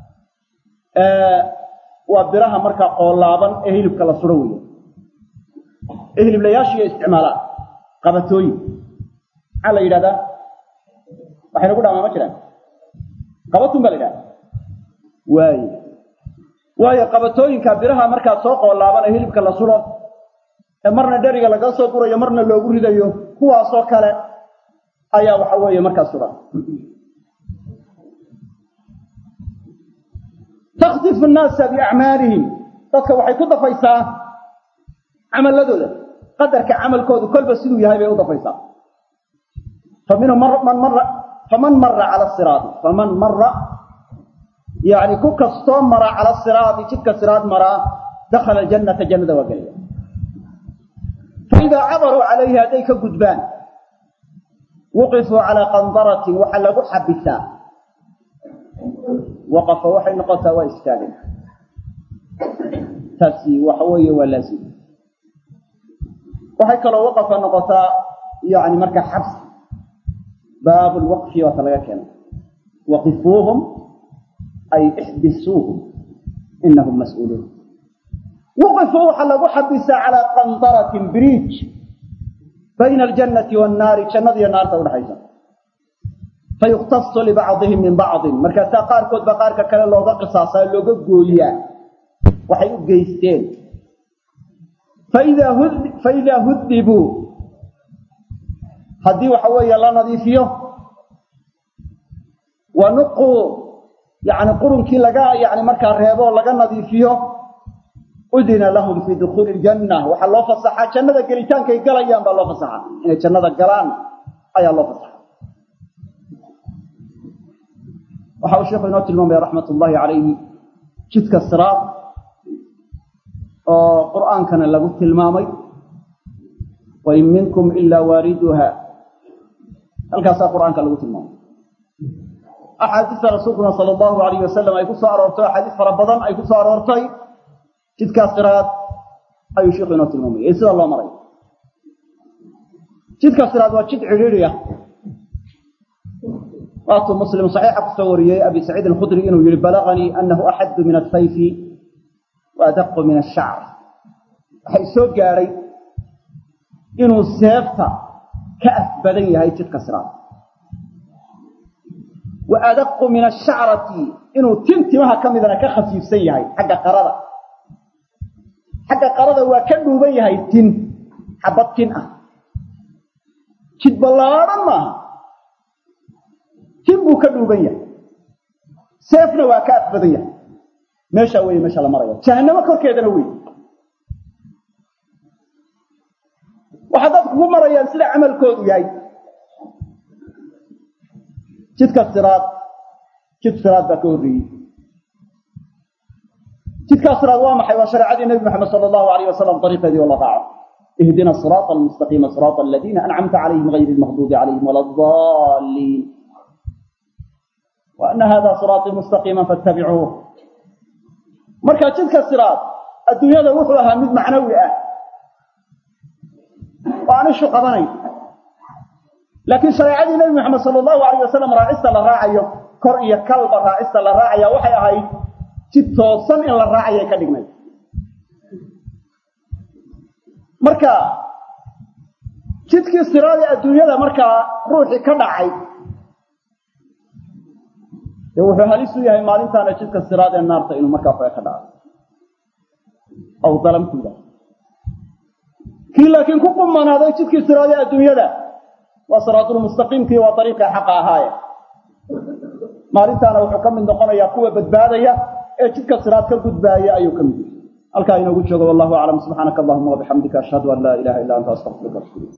waa biraha markaa qoolaaban ee hilibka la suro weeye ee hiliblayaashiiyo isticmaalaan qabatooyin maxaa la yidhahdaa waxayna ku dhamaa ma jiraan qabatun baa la yidhahda waaye waayo qabatooyinka biraha markaa soo qoolaaban ee hilibka la suro ee marna dheriga laga soo gurayo marna loogu ridayo kuwaasoo kale ayaa waxa weeye markaa sugan takhdifu nnaasa biacmaalihim dadka waxay ku dafaysaa camaladooda qadarka camalkoodu kolba siduu yahay bay u dafaysaa fa minhum man mara faman mara cala siraati faman mara yani ku kastoo mara cala siraati jidka siraad maraa dakhala aljannata jannada waa gelaya faidaa cabaruu calayhi hadday ka gudbaan wuqifuu calaa qandaratin waxaa lagu xabisaa waqafa waxay noqotaa waa istaagay taasi waxa weeye waa laazim waxay kaloo waqafa noqotaa yani marka xabs baabu lwaqfi waata laga keena waqifuuhum ay ixbisuuhum inahum mas-uuluun wuqifuu waxaa lagu xabisaa calaa qandaratin bridge bayna aljannati wannaari jannada iyo naarta udhaxaysa fayuktasu libacdihim min bacdin markaasaa qaarkood ba qaarka kale looga qisaasaa looga gooyaa waxay u geysteen faidaa hud faidaa hudibuu haddii waxa weeye la nadiifiyo wa nuquu yani qurunkii laga yani markaa reebo laga nadiifiyo udina lahum fii dukuuli ljanna waxaa loo fasaxaa jannada gelitaankay galayaan baa loo fasaxaa inay jannada galaan ayaa loo fasaxa waxa uu sheekhu inoo tilmaamaya raxmat ullaahi calayhi jidka siraad oo qur'aankana lagu tilmaamay wain minkum ilaa waariduha halkaasaa qur'aanka lagu tilmaamay axaadiista rasuulkuna sala allahu alayh wasalam ay ku soo aroortay axaadiis fara badan ay ku soo aroortay jidkaas siraad ayuu sheikhu inoo tilmaamaya ee sida loo maray jidka siraad waa jid cidhiidhi ah waatuu muslim saxiixa kusoo wariyey abi saciid alkhudri inuu yihi balaganii anahu axaddu min asayfi wa adaqu min ashacr waxay soo gaadhay inuu seefta ka af badan yahay jidka siraad wa adaqu min ashacrati inuu tin timaha ka midana ka khafiifsan yahay xagga qarada xagga qarada waa ka dhuuban yahay tin xabad tin ah jid ballaadhan maaha tin buu ka dhuuban yahay seefna waa ka afbadan yahay meeshaa weeye meesha la maraya jahannamo korkeedana wey waxaa dadku ku marayaan sida camalkoodu yahay jidka siraad jid siraad baa ka horreeyey jidkaa siraad waa maxay waa shareecadii nebi moxamed sala allahu alayh wasalam dariiqeedii oo la raaco ihdina siraata almustaqiima siraata aladiina ancamta calayhim gayri lmaqduubi calayhim wala adaliin wa ana hada siraatii mustaqiima fattabicuuh marka jidka siraad adduunyada wuxuu ahaa mid macnawi ah oo aan ishu qabanayn laakiin shareecadii nebi moxamed sala allahu alayh wasalam raacista la raacayo kor iyo kalba raacista la raacaya waxay ahayd jid toosan in la raacayay ka dhignay marka jidkii siraadi adduunyada markaa ruuxii ka dhacay dee wuxuu halis u yahay maalintaana jidka siraad ee naarta inuu markaa foe ka dhaco aw dalamkuda kii laakiin ku qumanaaday jidkii siraadi adduunyada waa siraatulmustaqiimkii waa dariiqii xaqa ahaaye maalintaana wuxuu ka mid noqonayaa kuwa badbaadaya ee jidka siraad ka gudbaaya ayuu ka mid yahay halkaa inoogu joogo wallahu aclam subxaanaka allahuma wabixamdika ashhadu an laa ilaha illa anta astaqfiruka